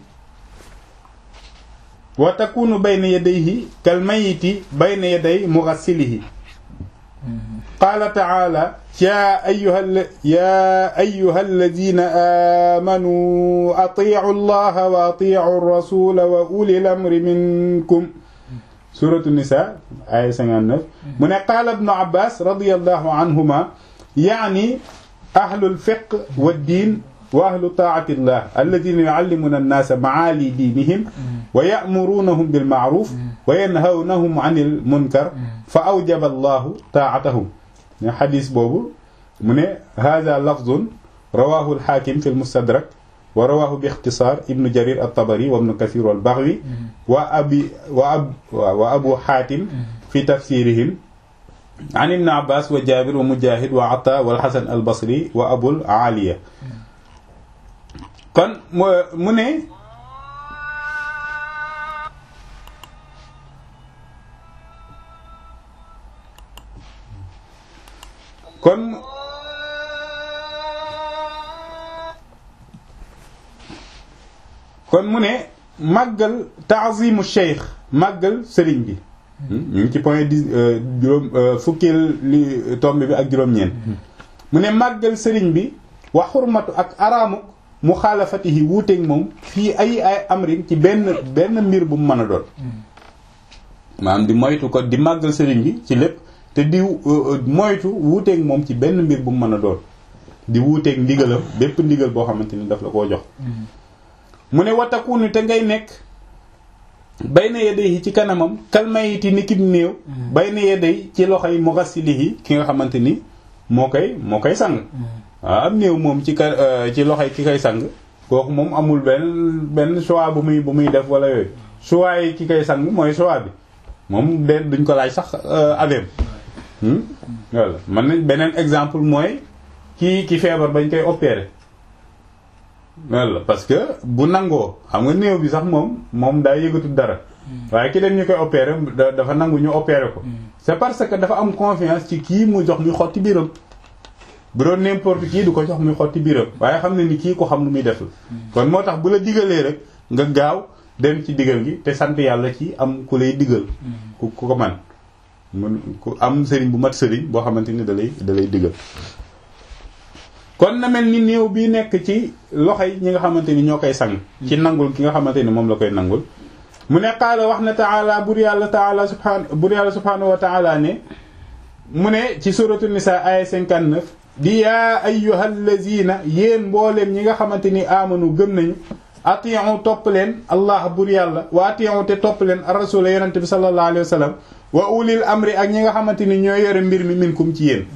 wa takunu bayna yadayhi kal mayiti bayna yaday mugassilihi qaala taala ya ayuha ya ayuha alladina aamanu atiicu allaha wa atiicu rasula wa uli lamri minkum suratu nisa aya 59 mu ne qaala ibnu abbas radiyallahu anhuma yaani ahlul fiqh wa diin wa ahlu taatillah alladina yuallimuna annaasa maali diinihim wa ya'murunahum bil ma'ruf wa yanhawnahum 'anil munkar fa awjaba allahu taa'atahum ne xadis boobu mu ne hada lafzun rawahu al-hakim fi al-mustadrak wa rawahu bi ixtisaar ibnu jarir at-tabari wa ibnu kathir wal-baghawi wa abi wa ab wa abu hatim fi tafsirihim an ibn abbas wa jabir wa mujahid wa ata wal hasan al-basri wa abul aliya kon mu ne kon kon mu ne màggal taazimu cheikh màggal sëriñ bi ñu ngi ci point dix juróom fukkeel li tomb bi ak juróom-ñeent mu ne màggal sëriñ bi wa xurmatu ak araamuk mu xaalafatihi wuuteeg moom fii ay ay amrin ci benn benn mbir bu mu mën a doon maanaam di moytu ko di màggal sëriñ bi ci lépp te di moytu wuuteeg moom ci benn mbir bu mu mën a doon di wuuteeg ndigalam bépp ndigal boo xamante ni daf la koo jox mu ne watakunu te ngay nekk bay na yedey ci kanamam kalmayiti ni kib néew bay na yedey ci loxoy mughasilihi ki nga xamante ni moo koy moo koy sang waaw am néew moom ci ka ci loxoy ki koy sang kooku moom amul benn benn choix bu muy bu muy def wala yooyu choix yi ki koy sang mooy choix bi moom de duñ ko laaj sax aveem voilà man nañ beneen exemple mooy kii ki feebar bañ koy opérer voilà parce que bu nangoo xam nga néew bi sax moom moom daa yëgatu dara waaye ki dem ñu koy opérer dafa nangu ñu opérer ko c'est parce que dafa am confiance ci kii mu jox muy xotti biiram bu doon n'importe kii du ko jox muy xotti biiram waaye xam ne ni kii ko xam lu muy def la kon moo tax bu la digalee rek nga gaaw dem ci digal gi te sant yàlla ci am ku lay digal ku ku ko man mun ku am sëriñ bu mat sëriñ boo xamante ni da lay da lay digal kon na mel ni néew bi nekk ci loxo yi ñi nga xamante ni ñoo koy sang ci nangul ki nga xamante ni moom la koy nangul mu ne qaala wax na taala bur yàlla taala subhan bur yàlla subhanahu wa taala ne mu ne ci suratu nisa aya 59 di yaa ayyuhal lazina yéen mbooleem ñi nga xamante ni amanu gëm nañu atiyu topp leen allah bur yàlla wa atiyu te topp leen ar-rasul yonente bi sallallahu alayhi wa sallam wa ulil amri ak ñi nga xamante ni ñoo yore mbir mi minkum ci yéen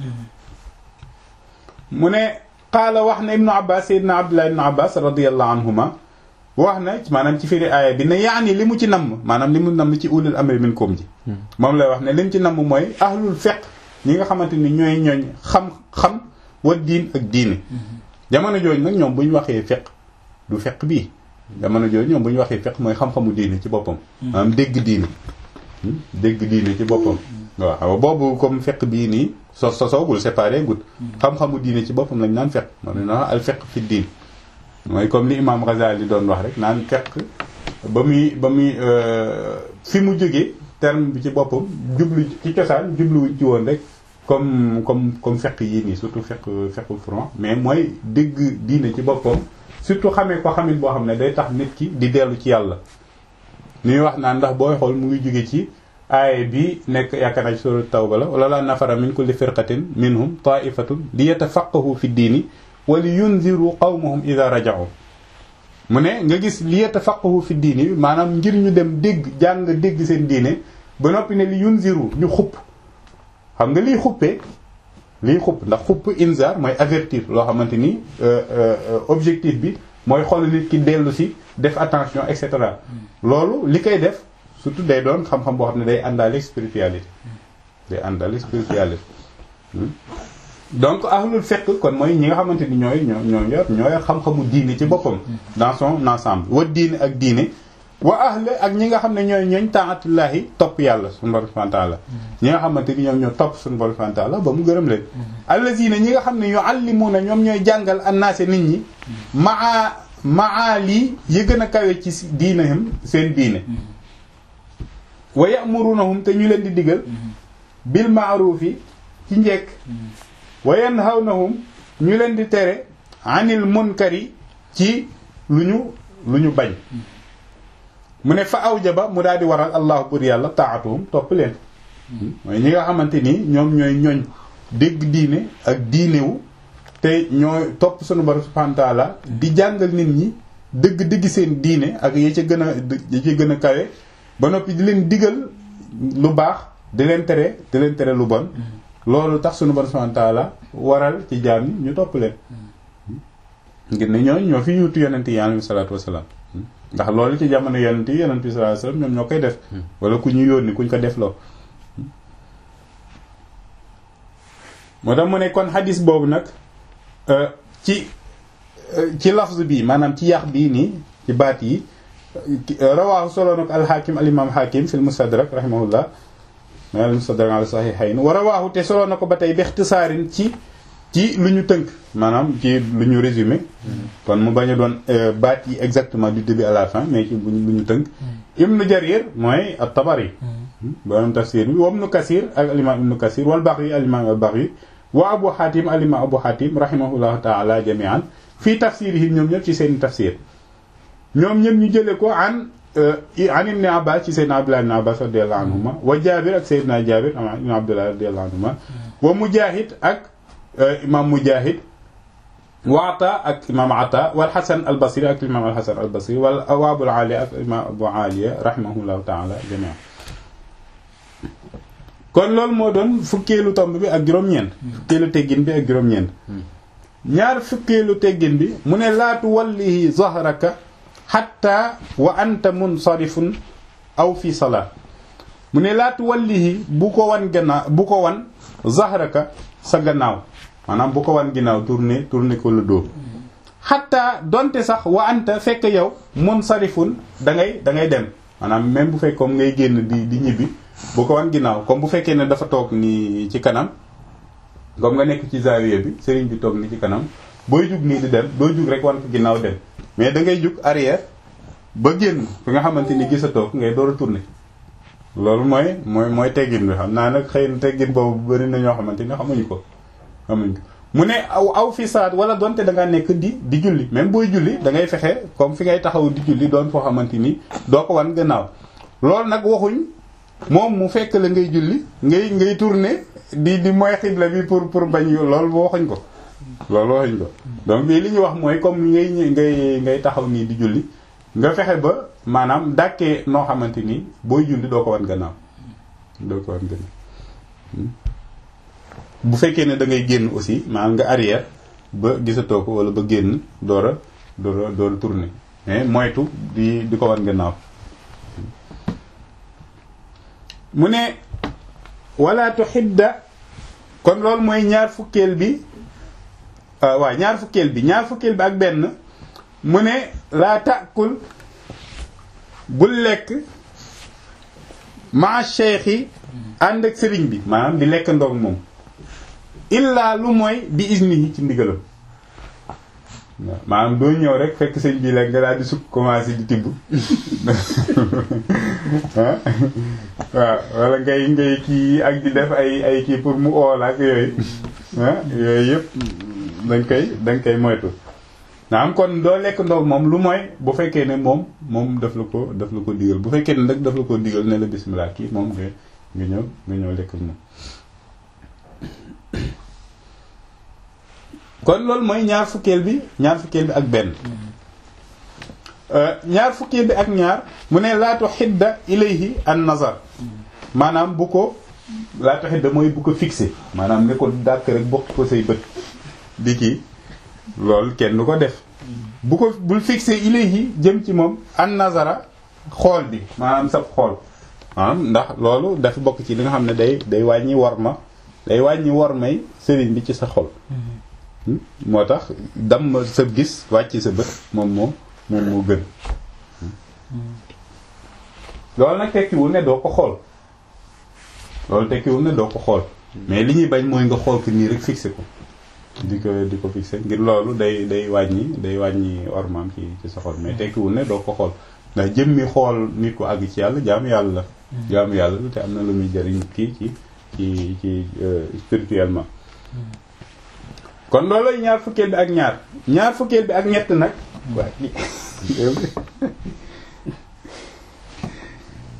mu ne qaala wax na ibnu abbas sayyidina abdullah ibnu abbas radiyallahu anhuma wax na maanaam ci firi aaya bi ne yaani li mu ci namm maanaam li mu namm ci ulil amri minkum ji moom lay wax ne li mu ci namm mooy ahlul fiqh ñi nga xamante ni ñooy ñooñ xam-xam wa diin ak diine jamono jooju nag ñoom bu ñu waxee fiqh du fiqh bii jamono jooju ñoom bu ñu waxee fiqh mooy xam-xamu diine ci boppam maanaam dégg diine dégg diine ci boppam waaw xam boobu comme fiqh bii nii so sosoogul séparé gut xam-xamu diine ci boppam lañ naan fiqh moo ne al fiqh fi diin mooy comme li imam Ghazali doon wax rek naan fiqh ba muy ba muy fi mu jógee terme bi ci boppam jublu ci cosaan jubluwuñ ci woon rek comme comme comme fiqh yii nii surtout fiqh fiqh franc mais mooy dégg diine ci boppam surtout xamee ko xamit boo xam ne day tax nit ki di dellu ci yàlla ñuy wax naan ndax booy xool mu ngi jóge ci aaye bi nekk yaakaar naa ci surat tawba la wala la nafara min kulli firqatin minhum taifatun li yatafaqahu fi diini wa li yunziru qawmahum ida raja'u mu ne nga gis li yatafaqahu fi diini maanaam ngir ñu dem dégg jàng dégg seen diine ba noppi ne li yunziru ñu xupp xam nga liy xuppee liy xupp ndax xupp inzar mooy avertir loo xamante ni objectif bi mooy xool nit ki dellu si def attention et cetera loolu li koy def surtout day doon xam-xam boo xam ne day àndaale spiritualité day àndaale spiritualité donc ahlul fiqh kon mooy ñi nga xamante ni ñooy ñoo ñoo yor ñoo yor xam-xamu diine ci boppam dans son ensemble wa diine ak diine wa ahle ak ñi nga xam ne ñooy ñooñ taatullahi topp yàlla suñu borom subhanahu wa ta'ala ñi nga xamante ni ñoom ñoo topp suñu borom subhanahu wa ta'ala ba mu gërëm leen allazina ñi nga xam ne yuallimuna ñoom ñooy jàngal annaase nit ñi maa maa lii yi gën a kawe ci diinahum seen diine wa ya'murunahum te ñu leen di digal bil ma'rufi ci njekk wa yanhawnahum ñu leen di tere anil munkari ci lu ñu lu ñu bañ mu ne fa awjaba mu daal di waral allahu bur yàlla taatuhum topp leen mooy ñi nga xamante ni ñoom ñooy ñooñ dégg diine ak diinewu te ñooy topp sunu borom subhanahu wa ta'ala di jàngal nit ñi dëgg dëgg seen diine ak ya ca gën a ya ca gën a kawe ba noppi di leen digal lu baax di leen tere di leen tere lu bon loolu tax sunu borom subhanahu wa ta'ala waral ci jaam ñi ñu topp leen ngir ne ñooñu ñoo fi yuutu yonent yi alayhi salaatu wasalaam ndax loolu ci jamono yonent yi yonent bi sallallahu alayhi wasallam ñoom ñoo koy def wala ku ñu yónni kuñ ko def loo moo tax mu ne kon xadis boobu nag ci ci lafz bi maanaam ci yax bii nii ci baat yi rawaahu solo nag alxaakim alimam xaakim fi lmustadrak rahimahullah al mustadrak ala sahihayn wa rawaahu te solo na ko ba tey bi ixtisaarin ci ci lu ñu tënk maanaam ci lu ñu résumé kon mu bañ a doon baat yi exactement du début à la fin mais ci lu ñu tënk ibnu jarir mooy at-tabari borom tafsir bi wa ibnu kasir ak alimam ibnu kasir wal baxri alimam al baxri wa abu xaatim alimam abu xaatim rahimahullahu taala jamian fii tafsirihim ñoom ñëpp ci seen tafsir ñoom ñëpp ñu jële ko an an ibni abbas ci seydna abdullah ibn abbas radiallahu anhuma wa jabir ak seydna jabir ibn abdullah radiallahu anhuma wa mujahid ak imam mujahid wa ata ak imam ata wal hasan al basri ak imam al hasan al basri wal wa abul aliya ak imam abu aliya rahimahullahu taala jamian kon loolu moo doon fukkeelu tomb bi ak juróom-ñeent fukkeelu teggin bi ak juróom-ñeent ñaar fukkeelu teggin bi mu ne laatu wallihi zahraka hatta wa anta munsarifun aw fi salaat mu ne laatu wallihi bu ko wan gannaaw bu ko wan zahraka sa gannaaw maanaam bu ko wan ginnaaw tourner tourner ko le dos hatta donte sax wa anta fekk yow munsarifun da ngay da ngay dem maanaam même bu fekk comme ngay génn di di ñibbi bu ko wan ginnaaw comme bu fekkee ne dafa toog nii ci kanam comme nga nekk ci zawiya bi sëriñ bi toog ni ci kanam booy jug nii di dem doo jug rek wan ko ginnaaw dem mais da ngay jug arrière ba génn fi nga xamante ni gis a toog ngay door a tourner loolu mooy mooy mooy teggin bi xam naa nag xëy na teggin boobu bëri na ñoo xamante ni xamuñu ko xamuñu ko mu ne aw aw fi saat wala donte da ngaa nekk di di julli même booy julli da ngay fexe comme fi ngay taxaw di julli doon foo xamante ni doo ko wan gannaaw loolu nag waxuñ moom mu fekk la ngay julli ngay ngay tourner di di mooy xibla bi pour pour bañ loolu waxuñ ko loolu waxuñ ko donc bii li ñuy wax mooy comme ngay ngay ngay taxaw nii di julli nga fexe ba maanaam dàkkee noo xamante ni booy julli doo ko wan gannaaw doo ko wan gannaaw bu fekkee ne da ngay génn aussi maanaam nga arrière ba gisatoo ko wala ba génn door a door a door a tourner mais moytu di di ko wan gannaaw mu ne wala tuhidda kon loolu mooy ñaar fukkeel bi waaw ñaar fukkeel bi ñaar fukkeel bi ak benn mu ne laa taakul bul lekk ma cheikh yi ànd ak sëriñ bi maanaam di lekk ndoog moom illaa lu mooy bi isnihi ci ndigalam waaw maanaam doo ñëw rek fekk sëñ bi lekk nga daal di sukk commencé di tibb waaw wala ngay ngay kii ak di def ay ay kii pour mu ool ak yooyu ah yooyu yëpp dañ koy dañ koy moytu naam kon doo lekk ndoog moom lu mooy bu fekkee ne moom moom daf la ko daf la ko digal bu fekkee ne nag daf la ko digal ne la bismillah kii moom nga nga ñëw nga ñëw lekk moom kon loolu mooy ñaar fukkeel bi ñaar fukkeel bi ak benn ñaar fukkeel bi ak ñaar mu ne laatu xidda ilayhi an nazar maanaam bu ko laatu xidda mooy bu ko fixé maanaam ne ko dàkk rek bokk ko say bët di kii loolu kenn du ko def bu ko bul fixé ilayhi jëm ci moom an nazara xool bi maanaam sab xool maanaam ndax loolu dafa bokk ci li nga xam ne day day wàññi war ma day wàññi war may sëriñ bi ci sa xol moo tax dam sa gis wàcc sa bët moom moo moom moo gën loolu nag tekkiwul ne doo ko xool loolu tekkiwul ne doo ko xool mais li ñuy bañ mooy nga xool ko nii rek fixé ko di ko di ko fixé ngir loolu day day wàññi day wàññi ormaam ci ci sa xol mais tekkiwul ne doo ko xool ndax jëmmi xool nit ko àgg ci yàlla jaamu yàlla la jaamu yàlla la te am na lu muy jëriñ kii ci ci ci spirituellement kon loolooy ñaar fukkeel bi ak ñaar ñaar fukkeel bi ak ñett nag waa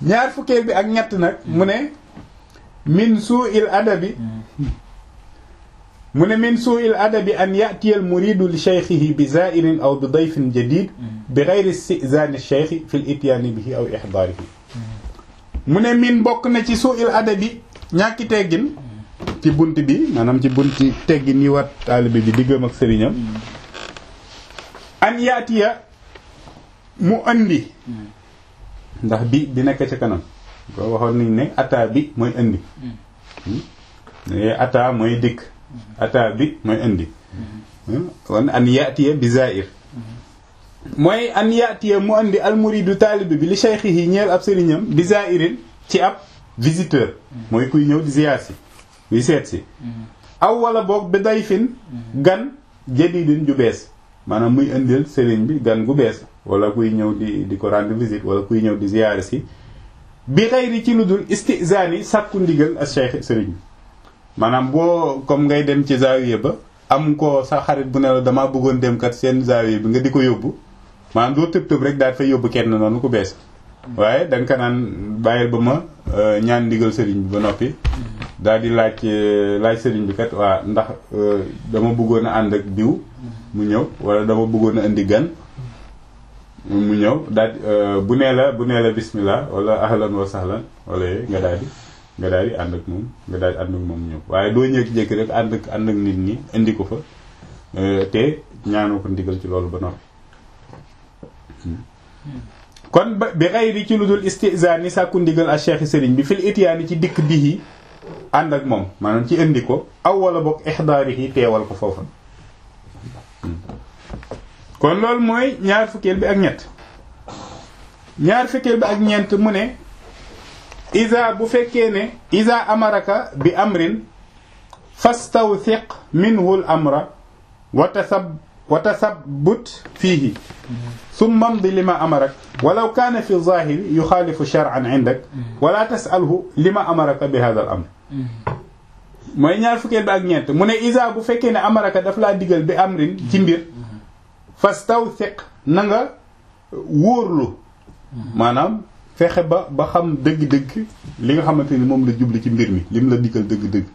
ñaar fukkeel bi ak ñett nag mu ne min su'il adabi mu ne min su'il adabi an ya'tiya al muridu li shaykhihi bi za'irin aw bi dayfin jadid bi ghayri istizani shaykh fi al ityan bihi aw ihdarihi mu ne min bokk na ci su'il adabi ñàkki teggin ci bunt bi maanaam ci bunti teggin yi wat taalibe bi diggam ak sëriñam an yaatiya mu andi ndax bi di nekk ci kanam boo waxoon nañ ne ata bi mooy indi ata mooy dikk ata bi mooy indi kon an yaatiya bi zair mooy an yaatiya mu andi almuridu taalibe bi li shaykhihi ñeel ab sëriñam bi zairin ci ab visiteur mooy kuy ñëw di ziyaar si kuy seet si aw wala boog bi dayfin gan jadidin ju bees maanaam muy indil sëriñ bi gan gu bees wala kuy ñëw di di ko rendre visite wala kuy ñëw di ziyaar si bi xayri ci lu dul istizaani sàkku ndigal ak cheikh sëriñ bi maanaam boo comme ngay dem ci zaawiya ba am ko sa xarit bu ne la damaa bëggoon dem kat seen zaawiya bi nga di ko yóbbu maanaam doo tëb tëb rek daal fay yóbbu kenn noonu ku bees waaye da nga ko naan bàyyil ba ma ñaan ndigal sëriñ bi ba noppi daal di laaj laaj sëriñ bi kat waa ndax dama bëggoon a ànd ak diw mu ñëw wala dama bëggoon a indi gan mu ñëw daal bu nee la bu nee la bismillah wala ahlan wa sahlan wala yooyu nga daal di nga daal di ànd ak moom nga daal di ànd ak moom ñëw waaye doo jékki-jékki rek ànd ak ànd ak nit ñi indi ko fa te ñaanoo ko ndigal ci loolu ba noppi kon ba bi xayri ci lu dul istizaan yi sàkku ndigal ak cheikh sëriñ bi fil itiyaani ci dikk bihi ànd ak moom maanaam ci indi ko aw wala boog ixdaarihi teewal ko foofa kon loolu mooy ñaar fukkeel bi ak ñett ñaar fukkeel bi ak ñeent mu ne isa bu fekkee ne isa amaraka bi amrin fastawthiq minhu l amra wa tasab wa tasabbut fiihi summa mdi lima amarak walaw kaana fi zahiri yuxaalifu shar'an indak wala tasalhu lima amaraka bi hada al amr mooy ñaar fukkeel bi ak ñeent mu ne isa bu fekkee ne amaraka daf laa digal bi amrin ci mbir fastawthiq na nga wóorlu maanaam fexe ba ba xam dëgg-dëgg li nga xamante ni moom la jubli ci mbir mi lim la digal dëgg-dëgg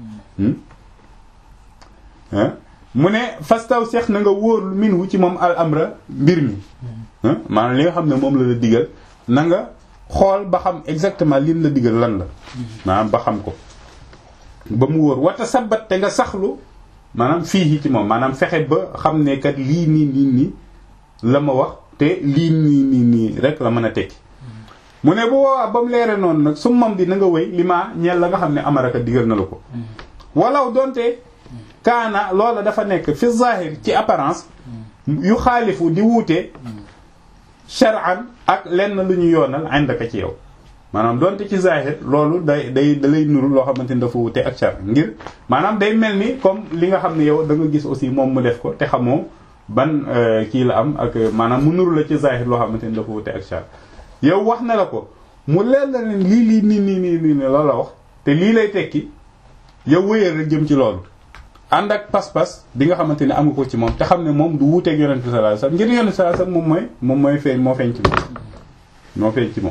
mu ne fastaw seex na nga wóorlu minhu ci moom al amra mbir mi maanaam li nga xam ne moom la la digal na nga xool ba xam exactement lim la digal lan la maanaam ba xam ko ba mu wóor wata sabat te nga saxlu maanaam fii ci moom maanaam fexe ba xam ne kat lii nii nii nii la ma wax te lii nii nii nii rek la mën a tekki mu ne bu woowaa ba mu leere noonu nag su mam di na nga wéy li ma ñeel la nga xam ne amaraka digal na la ko walaw donte kaana loola dafa nekk fi zahir ci apparence yu xaalifu di wuute shar'an ak lenn lu ñu yoonal indaka ci yow maanaam donte ci zahir loolu day day da lay nuru loo xamante ni dafa wuute ak shar ngir maanaam day mel ni comme li nga xam ne yow da nga gis aussi moom mu def ko te xamoo ban kii la am ak maanaam mu nuru la ci zahir loo xamante ni dafa wuute ak shar yow wax na la ko mu leer la ne lii lii nii nii nii nii la la wax te lii lay tekki yow wéyal rek jëm ci loolu ànd ak pas-pas bi nga xamante ne am nga ko ci moom te xam ne moom du wuuteeg yonent bi sallallahu alayhi wasallam ngir yonent bi sallallahu alayhi wasallam moom mooy moom mooy feeñ moo feeñ ci moom moo feeñ ci moom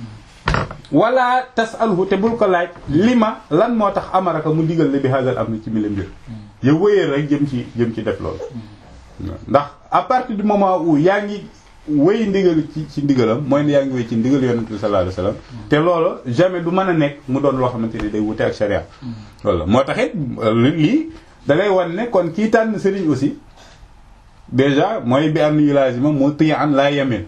wala tasalhu te bul ko laaj li ma lan moo tax amaraka mu digal la bi hadal am ci mi la mbir yow wéyal rek jëm ci jëm ci def loolu ndax à partir du moment où yaa ngi wéy ndigal ci ci ndigalam mooy ne yaa ngi wéy ci ndigal yonent bi sallallahu alayhi wasallam te loolu jamais du mën a nekk mu doon loo xamante ni day wute ak sharia loolu moo taxit lii da ngay wan ne kon kii tànn sëriñ aussi déjà mooy bi am yu lazima moo tiya an laa yemen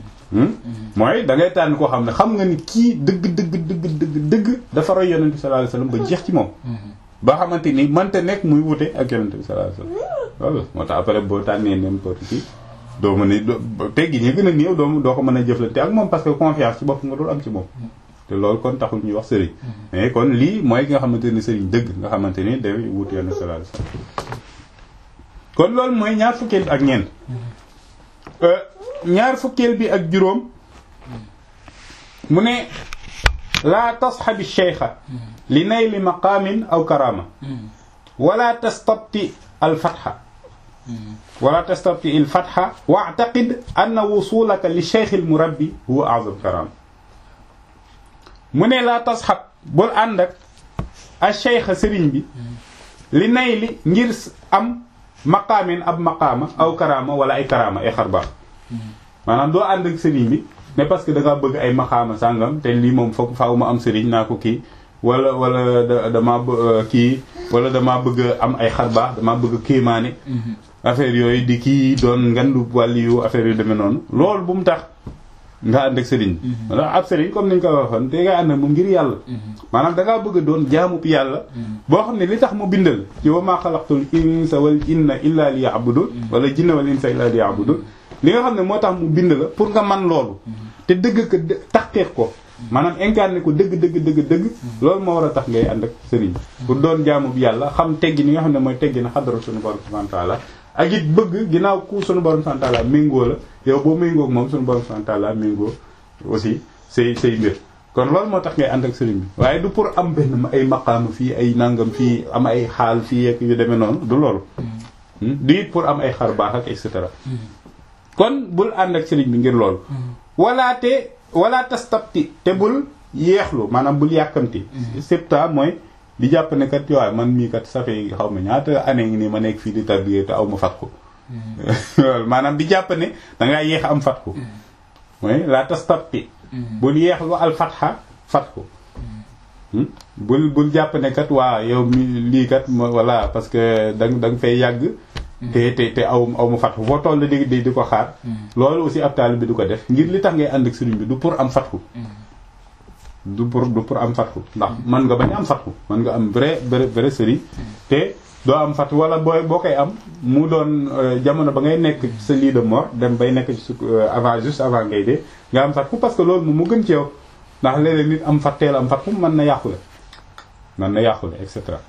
mooy da ngay tànn koo xam ne xam nga ni kii dëgg dëgg dëgg dëgg dëgg dafa roy yonent bi sallallahu alayhi wasallam ba jeex ci moom ba xamante ni mënta nekk muy wute ak yonent bi sallallahu alayhi wasallam loolu moo tax après boo tànnee n'importe qui doo mën a teggi ñi gën a néew doo doo ko mën a jëflante ak moom parce que confiance ci bopp nga dul am ci moom te loolu kon taxul ñuy wax sëriñ mais kon lii mooy ki nga xamante ni sëriñ dëgg nga xamante ni day wut yoon sallallahu alayhi wasallam kon loolu mooy ñaar fukkeel bi ak ñeent ñaar fukkeel bi ak juróom mu ne laa tasxabi cheikha li nayli maqaamin aw karama wala tastabti al fatxa wala tastabti al fatxa wa'taqid anna wusulaka li cheikh al murabbi huwa a'zam karama mu ne laa tasxab bul ànd ak a cheikha sëriñ bi li nay li ngir am maqaamin ab maqaama aw karaama wala ay karaama ay xarbaax maanaam doo ànd ak sëriñ bi mais parce que da ngaa bëgg ay maqaama sàngam te lii moom foog faaw ma am sëriñ naa ko kii wala wala da damaa bë- kii wala damaa bëgg am ay xarbaax damaa bëgg kéemaane affaire yooyu di kii doon ngandu wàlli yu affaire yu demee noonu loolu bu mu tax nga ànd ak sëriñ bi wala ab sëriñ comme niñ ko waxoon te nga ànd ak moom ngir yàlla maanaam da ngaa bëgg a doon jaamub yàlla boo xam ne li tax mu bindal ci wa maa xalaqtul insa wal jinna illa li ya'budun wala jinna wal insa illa li ya'budun li nga xam ne moo tax mu bind la pour nga man loolu te dëgg ko taxqiq ko maanaam incarné ko dëgg dëgg dëgg dëgg loolu moo war a tax ngay ànd ak sëriñ pour doon jaamub yàlla xam teggi ni nga xam ne mooy teggi na xadara suñu borom subhanahu wa ta'ala ak it bëgg ginnaaw ku suñu borom subhanahu wa ta'ala méngoo la yow boo méngoo ak moom suñu borom subhanahu wa ta'ala méngoo aussi say say mbir kon loolu moo tax ngay ànd ak sëriñ bi waaye du pour am benn ay maqaama fii ay nangam fii am ay xaal fii ak yu demee noonu du loolu du it pour am ay xar baax ak et cetera kon bul ànd ak sëriñ bi ngir loolu wala te wala tastabti te bul yeexlu maanaam bul yàkkamti septa mooy di jàpp ne kat waaye man mii kat ça fait xaw ma ñaata année ngi nii ma nekk fii di tarbiyé te aw ma fatku maanaam di jàpp ne dangaa yéex am fatku mooy la tastabti bul yeexlu al fatxa fatku bul bul jàpp ne kat waa yow mi lii kat voilà parce que da da nga fay yàgg te te te aw aw ma fatku foo toll di di di ko xaar loolu aussi ab taalibe bi du ko def ngir li tax ngay ànd ak sëriñ bi du pour am fatku du pour du pour am fatku ndax mën nga bañ am fatku mën nga am vrai vrai vrai sëriñ te doo am fatku wala booy boo koy am mu doon jamono ba ngay nekk sa lit de mort dem bay nekk ci avant juste avant ngay dee nga am fatku parce que loolu moom mu gën ci yow ndax léeg-léeg nit am fatteel am fatku mën na yàqule mën na yàqule et cetera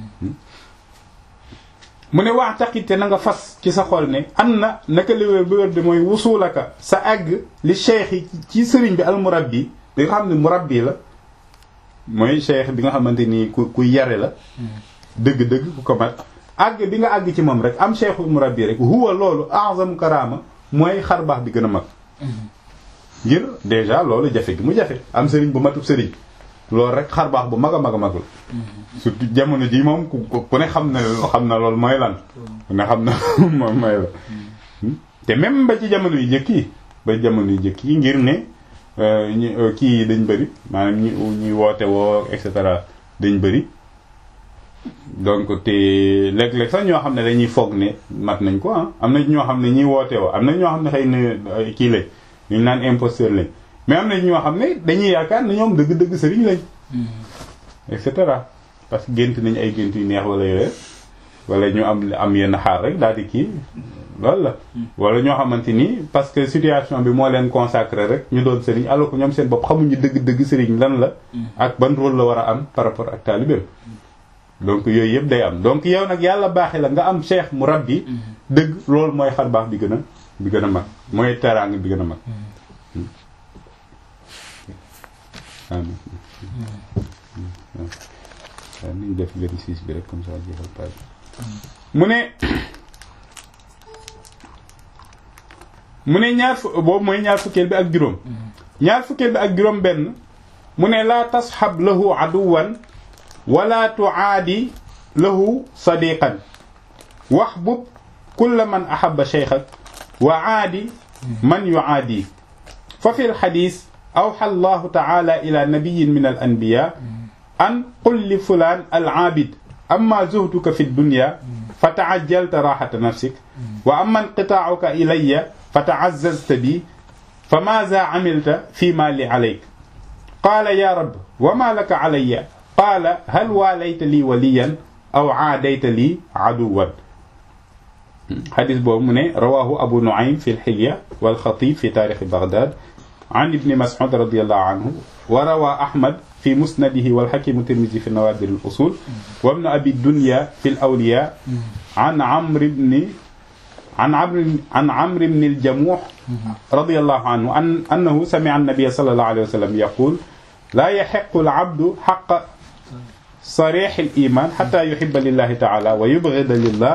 mu ne wax taqite na nga fas ci sa xol ne am na naka liwér bi wér di mooy wusulaka sa àgg li cheikh yi ci sëriñ bi al murabbi bi nga xam ne murabbi la mooy cheikh bi nga xamante ni ku ku yare la dëgg-dëgg ku ko mat àgg bi nga àgg ci moom rek am cheikhul murabbi rek huwa loolu a'zam karama mooy xar baax bi gën a mag ngir déjà loolu jafe gi mu jafe am sëriñ bu matub sëriñ loolu rek xar baax bu mag a mag a mag la surtout jamono ji moom ku ku ne xam na xam na loolu mooy lan ku ne xam na moom mooy la te même ba ci jamono yu jëkk yi ba jamono yu jëkk yi ngir ne ñu kii yi dañ bëri maanaam ñi ñuy woote woo et cetera dañ bëri donc te léeg-léeg sax ñoo xam ne dañuy foog ne mat nañ ko ah am na ñoo xam ne ñiy woote woo am na ñoo xam ne xëy na kii lañ ñu naan imposteur lañ mais am na ñoo xam ne dañuy yaakaar ne ñoom dëgg-dëgg sëriñ lañ et cetera parce que gént nañ ay gént yu neex wala yooyu wala ñu am am yenn xaar rek daal di kii loolu la wala ñoo xamante ni parce que situation bi moo leen consacré rek ñu doon sëriñ alors que ñoom seen bopp xamuñu dëgg-dëgg sëriñ lan la ak ban rôle la war a am par rapport ak taalibeem donc yooyu yëpp day am donc yow nag yàlla baaxee la nga am cheikh mu rabbi dëgg loolu mooy xar baax bi gën a bi gën a mag mooy teraanga bi gën a mag amin waaw nañ def 26 bi rek comme ça jeexal page mu ne mu ne ñaar fu boobu mooy ñaar fukkeel bi ak juróom ñaar fukkeel bi ak juróom benn mu ne laa tasxab lahu aduwan wala tuaadi lahu sadiqan waxbub kulla man ahaba cheikhak wa aadi man yuaadi fa fi lxadis awxa allahu taala ila nabiyin min al anbiya an qul li fulaan al aabid amma zuhduka fi dunya fa taajjalta raxata nafsik wa amma inqitaacuka ilaya fa tacazzazta bi fa maaza camilta fi ma li calayk qaala ya rab wa ma laka calaya qaala hal waalayta lii waliyan aw caadayta lii caduwan xadis boobu mu ne rawaahu abu nuaym fi lxilya walxatib fi taarixi bagdad an ibni mas'ud radiyallahu anhu wa rawaa ahmad في مسنده والحكيم الترمذي في نوادر الأصول وابن أبي الدنيا في الأولياء عن عمرو بن عن عمرو عن عمرو بن الجموح رضي الله عنه أن أنه سمع النبي صلى الله عليه وسلم يقول لا يحق العبد حق صريح الإيمان حتى يحب لله تعالى ويبغض لله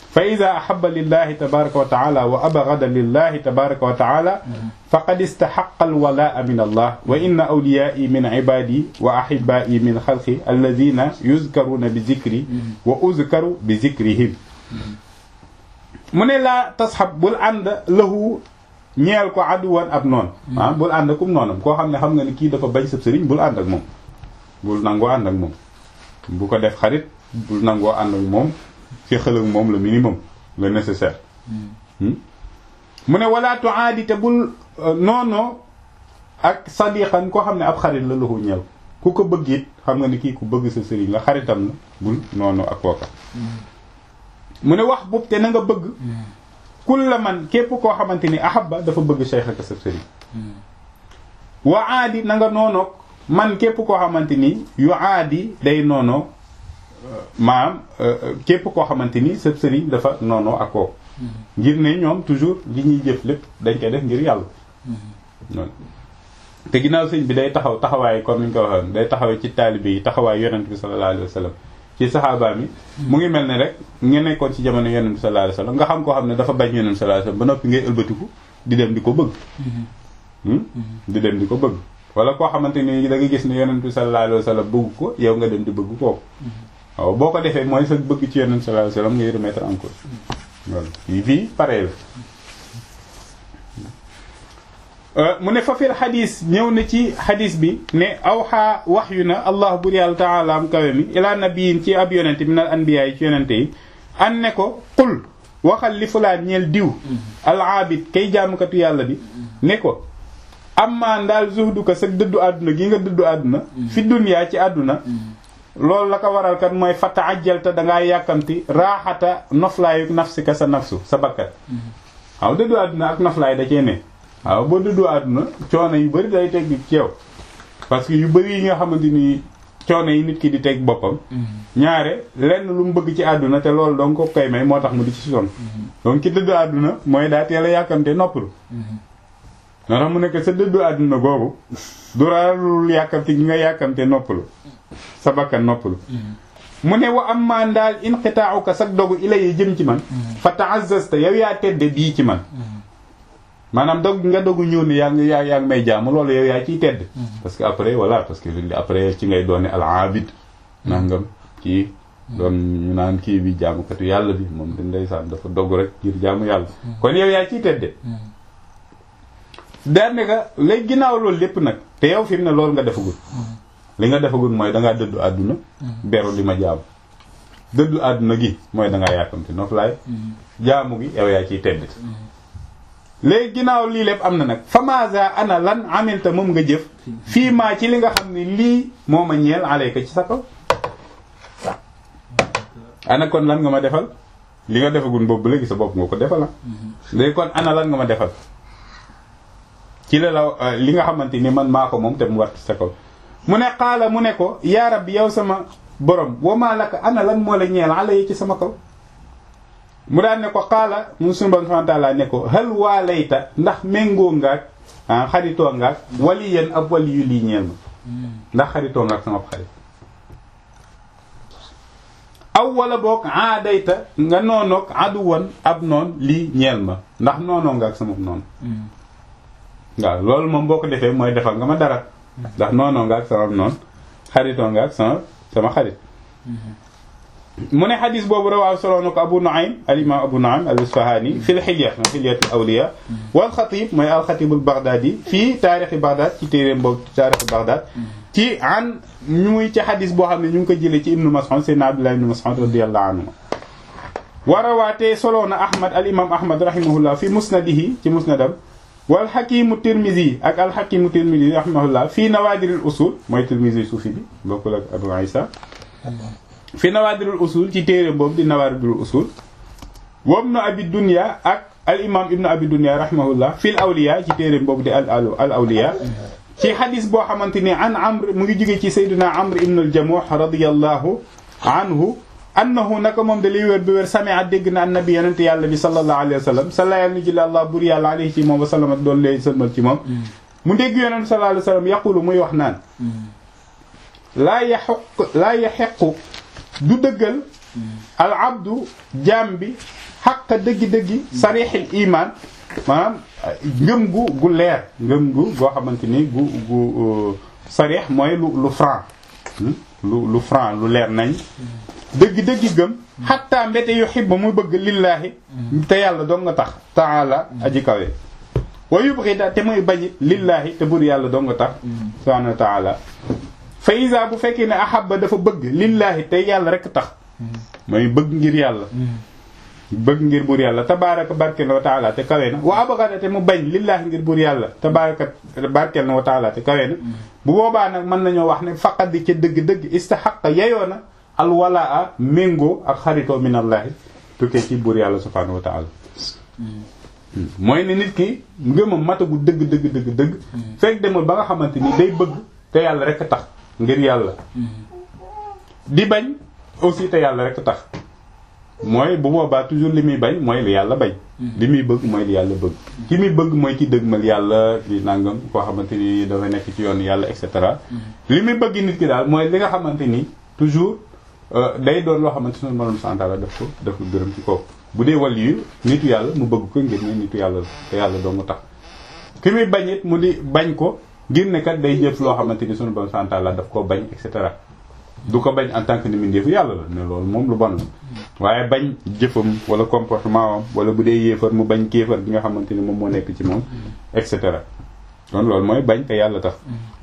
fa ida ahaba lillahi tabaraka wa taala wa abgada lillahi tabaraka wa taala faqad istaxaqa alwalaa min allah wa inna awliyaai min ibadi wa ahibaai min xalqi alladina yuzkaruuna bi zikri wa uzkaru bi zikrihim mu ne laa tasxab bul ànd lahu ñeel ko aduwan ab noon ah bul ànd akum noonam koo xam ne xam nga ni kii dafa bañ sab sëriñ bul ànd ak moom bul nangoo ànd ak moom bu ko def xarit bul nangoo ànd ak moom féexal ak moom le minimum le nécessaire mu ne wala tuaadi te bul noonoo ak sadiqan koo xam ne ab xarit la lahu ñeel ku ko bëgg it xam nga ni kii ku bëgg sa sëriñ la xaritam la bul noonoo ak kooka mu ne wax boobu te na nga bëgg kulla man képp koo xamante ni ahabba dafa bëgg cheikh ak sa sëriñ wa aadi na nga noonoog man képp koo xamante ni yu aadi day noonoo maanaam képp koo xamante ni sa sëriñ dafa noonoo ak kooku ngir ne ñoom toujours li ñuy jëf lépp dañ koy def ngir yàlla noonu te ginnaaw sëñ bi day taxaw taxawaay comme ni ñu ko waxoon day taxawee ci taalibe yi taxawaay yonent bi sallallahu alayhi wa sallam ci saxaaba mi mu ngi mel ne rek nga nekkoon ci jamono yonent bi sallallahu alayhi wa sallam nga xam koo xam ne dafa bañ yonent bi sallallahu alayhi wa sallam ba noppi ngay ëlbatiku di dem di ko bëgg di dem di ko bëgg wala koo xamante ni da nga gis ne yonent bi sallallahu alayhi wa sallam bëgg ko yow nga dem di bëgg kooku waaw boo ko defee mooy sa bëgg ci yonent bi sallallahu alayhi wa sallam ngay remettre en cause voilà yi fii pareil la mu ne fa fil xadis ñëw na ci xadis bi ne awxaa wax yu na allah bur yàlla taala am kawe mi ilaa nabiyin ci ab yonente min al anbiya yi ci yonente yi an ne ko qul waxal li fulaan ñeel diw al aabid kay jaamukatu yàlla bi ne ko amma ndaal zuhdu ko sa dëddu àdduna gi nga dëddu àdduna fi dunyaa ci àdduna loolu la ko waral kat mooy fata ajjalta dangaa yàkkamti raaxata noflaayu nafsika sa nafsu sa bakkat waaw dëddu àdduna ak noflaay da cee ne waaw boo dëddu àdduna coono yu bëri day teg ci yow parce que yu bëri yi nga xamante ni coono yi nit ki di teg boppam ñaare lenn lu mu bëgg ci àdduna te loolu donc ko koy may moo tax mu di ci son donc ki dëddu àdduna mooy daa teel a yàkkamte noppalu moo tax mu nekk sa dëddu àdduna googu du rarul yàkkamte gi nga yàkkamte noppalu sa bakkan noppalu mu ne wa am maa ndaal inqitaa'uka sag dogu ilay jëm ci man fa ta'azzazta yow yaa tedde bii ci man maanaam dog nga dogu ñëw ne yaa ngi yaa yaa ngi may jaamu loolu yow yaa ciy tedd parce que après voilà parce que après ci ngay doone al abid nangam kii doon ñu naan kii bi jaamukatu yàlla bi moom dañ ndeysaan dafa dogg rek ngir jaamu yàlla kon yow yaa ciy tedde daane nga léegi ginnaaw loolu lépp nag te yow fi mu ne loolu nga defagul li nga defagul mooy dangaa dëddu àdduna beru li ma jaamu dëddu àdduna gi mooy dangaa yàkkamti noflaay jaamu gi yow yaa ciy tedd léegi ginnaaw lii lépp am na nag famaza ana lan amilta moom nga jëf fii maa ci li nga xam ne lii moo ma ñeel alayka ci sa kaw ana kon lan nga ma defal li nga defagul boobu léegi sa bopp nga ko defal la léegi kon ana lan nga ma defal ci la la li nga xamante ni man maa ko moom te mu war ci sa kaw mu ne xaala mu ne ko yaa rabbi yow sama borom wamaa laka ana lan moo la ñeel ala yi ci sama kaw mu daan ne ko xaala mu sunu borom subhanahu wa ta'ala ne ko hal waa layta ndax méngoo ngaak ah xaritoo ngaak wali yéen ab wali yu lii ñeel ma ndax xaritoo ngaak sama xarit aw wala boog aadayta nga noonoog aduwan ab noon lii ñeel ma ndax noonoo ngaak sama noonu waaw loolu moom boo ko defee mooy defal nga ma dara ndax noonoo nga ak sama noon xaritoo nga ak sama sama xarit mu ne xadis boobu rawaaw soloo na ko abu nuaym al imam abu nuaym al isfahani fi l xilya xilyat al awliya wal xatib mooy al xatib al baghdadi fii taarixi baghdad ci téeréem boobu taarixi baghdad ci an ñu muy ci xadis boo xam ne ñu ngi ko jëlee ci ibnu mas'ud sayyidina abdullah ibnu mas'ud radiyallahu anhu wa rawaatee soloo na ahmad al imam ahmad rahimahullah fi musnadihi ci musnadam wal xakimu tirmisi ak al xakimu tirmisi rahimahullah fii nawaadiril usul mooy tirmisi suufi bi bokkul ak abu isa fii nawaadiril usul ci téere boobu di nawaadiril usul wam na abi dunya ak al imam ibnu abi dunya rahimahullah fil awliya ci téere boobu di al al awliya ci xadis boo xamante ni an amr mu ngi jóge ci sayduna amr ibnu al jamuh radiyallahu anhu annahu naka moom da liy wér bi wér samia dégg na annabi yonente yàlla bi sallallahu alayhi wa sallam sala yàlla ni jële allah bur yàlla alayhi ci moom wa sallam ak doon lay sëlmal ci moom mu dégg yonente sallallahu alayhi wa sallam yaqulu muy wax naan laa yaxuq laa yaxequ du dëggal al abdu jaam bi xaqa dëggi-dëggi sarixil iman maanaam ngëm gu gu leer ngëm gu goo xamante ni gu gu sarix mooy lu lu franc lu lu franc lu leer nañ dëgg-dëggi gëm xatta mbete yu xibba muy bëgg lillaahi te yàlla doo nga tax taala aji kawe wa yubghida te muy bañit lillaahi te bur yàlla doo nga tax subhanahu wa taala fa isa bu fekkee ne ahabba dafa bëgg lillaahi te yàlla rek tax mooy bëgg ngir yàlla bëgg ngir buur yàlla tabaaraka barkeel wa taala te kawe na wa abghada te mu bañ lillaahi ngir buur yàlla tabaaraka barkeel na wa taala te kawe na bu boobaa nag mën nañoo wax ne faqat di ca dëgg-dëgg istahaqa yeyoo na al walaa méngoo ak xaritoo minallaahi tukkee ci buur yàlla subhaanahu wa taala mooy ne nit ki ngëmam matagu dëgg dëgg dëgg dëgg fekk demul ba nga xamante ni day bëgg te yàlla rek tax ngir yàlla di bañ aussi te yàlla rek tax mooy bu boobaa toujours li muy bañ mooy li yàlla bañ li muy bëgg mooy li yàlla bëgg ki muy bëgg mooy ki dëgmal yàlla di nangam koo xamante ni dafa nekk ci yoon yàlla et cetera li muy bëgg nit ki daal mooy li nga xamante ni toujours day doon loo xamante ne moom santaala daf ko daf ko gërëm ci kaw bu dee wàll yu nitu yàlla mu bëgg ko ngir ne nitu yàlla la te yàlla doo mu tax ki muy bañ it mu di bañ ko ngir ne kat day jëf loo xamante ni sunu borom santaala daf koo bañ et cetera du ko bañ en tant que ni mu ndeefu yàlla la ne loolu moom lu bon la waaye bañ jëfam wala comportement am wala bu dee yéefar mu bañ kéefar bi nga xamante ni moom moo nekk ci moom et cetera kon loolu mooy bañ te yàlla tax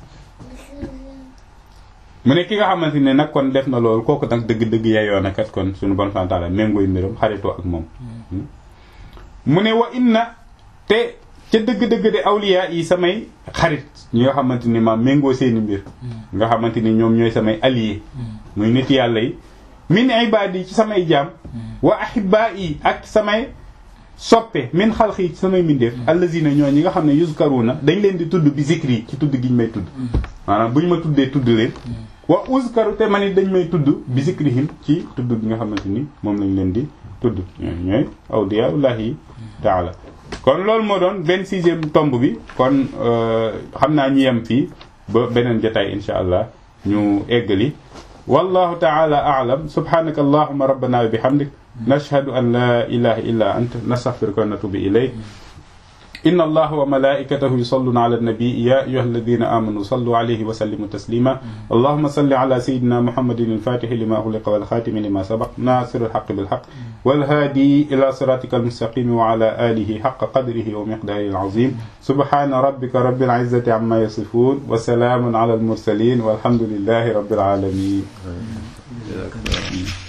mu ne ki nga xamante ne nag kon def na loolu kooku nag dëgg-dëgg yeyoo na kat kon suñu bon santaala méngooy mbiram xaritoo ak moom mu ne wa inna te ca dëgg-dëgg de awliya yi samay xarit ñi nga xamante ni ma méngoo seeni mbir nga xamante ni ñoom ñooy samay allié muy nit yàlla yi min ibadi ci samay jaam wa ahibba yi ak samay soppe min xalqi ci samay mbindeef allazina ñoo ñi nga xam ne yuzkaruna dañ leen di tudd bi zikri ci tudd giñ may tudd maanaam bu ñu ma tuddee tudd leen wa uzkaru te man it dañ may tudd bi zikrihim ci tudd bi nga xamante ni moom lañ leen di tudd ñooy ñooy awliyaullahi taala kon loolu moo doon vingt-sixième tomb bi kon xam naa ñu yem fii ba beneen jotaay insha allah ñu eggali wallahu taala a'lam subhanaka allahumma rabbana wa bihamdik nashhadu an la ilaha illa anta nastaghfiruka wa natubu ilayk إن الله وملائكته يصلون على النبي يا أيها الذين آمنوا صلوا عليه وسلموا تسليما اللهم صل على سيدنا محمد الفاتح لما أغلق والخاتم لما سبق ناصر الحق بالحق والهادي إلى صراطك المستقيم وعلى آله حق قدره ومقداره العظيم سبحان ربك رب العزة عما يصفون وسلام على المرسلين والحمد لله رب العالمين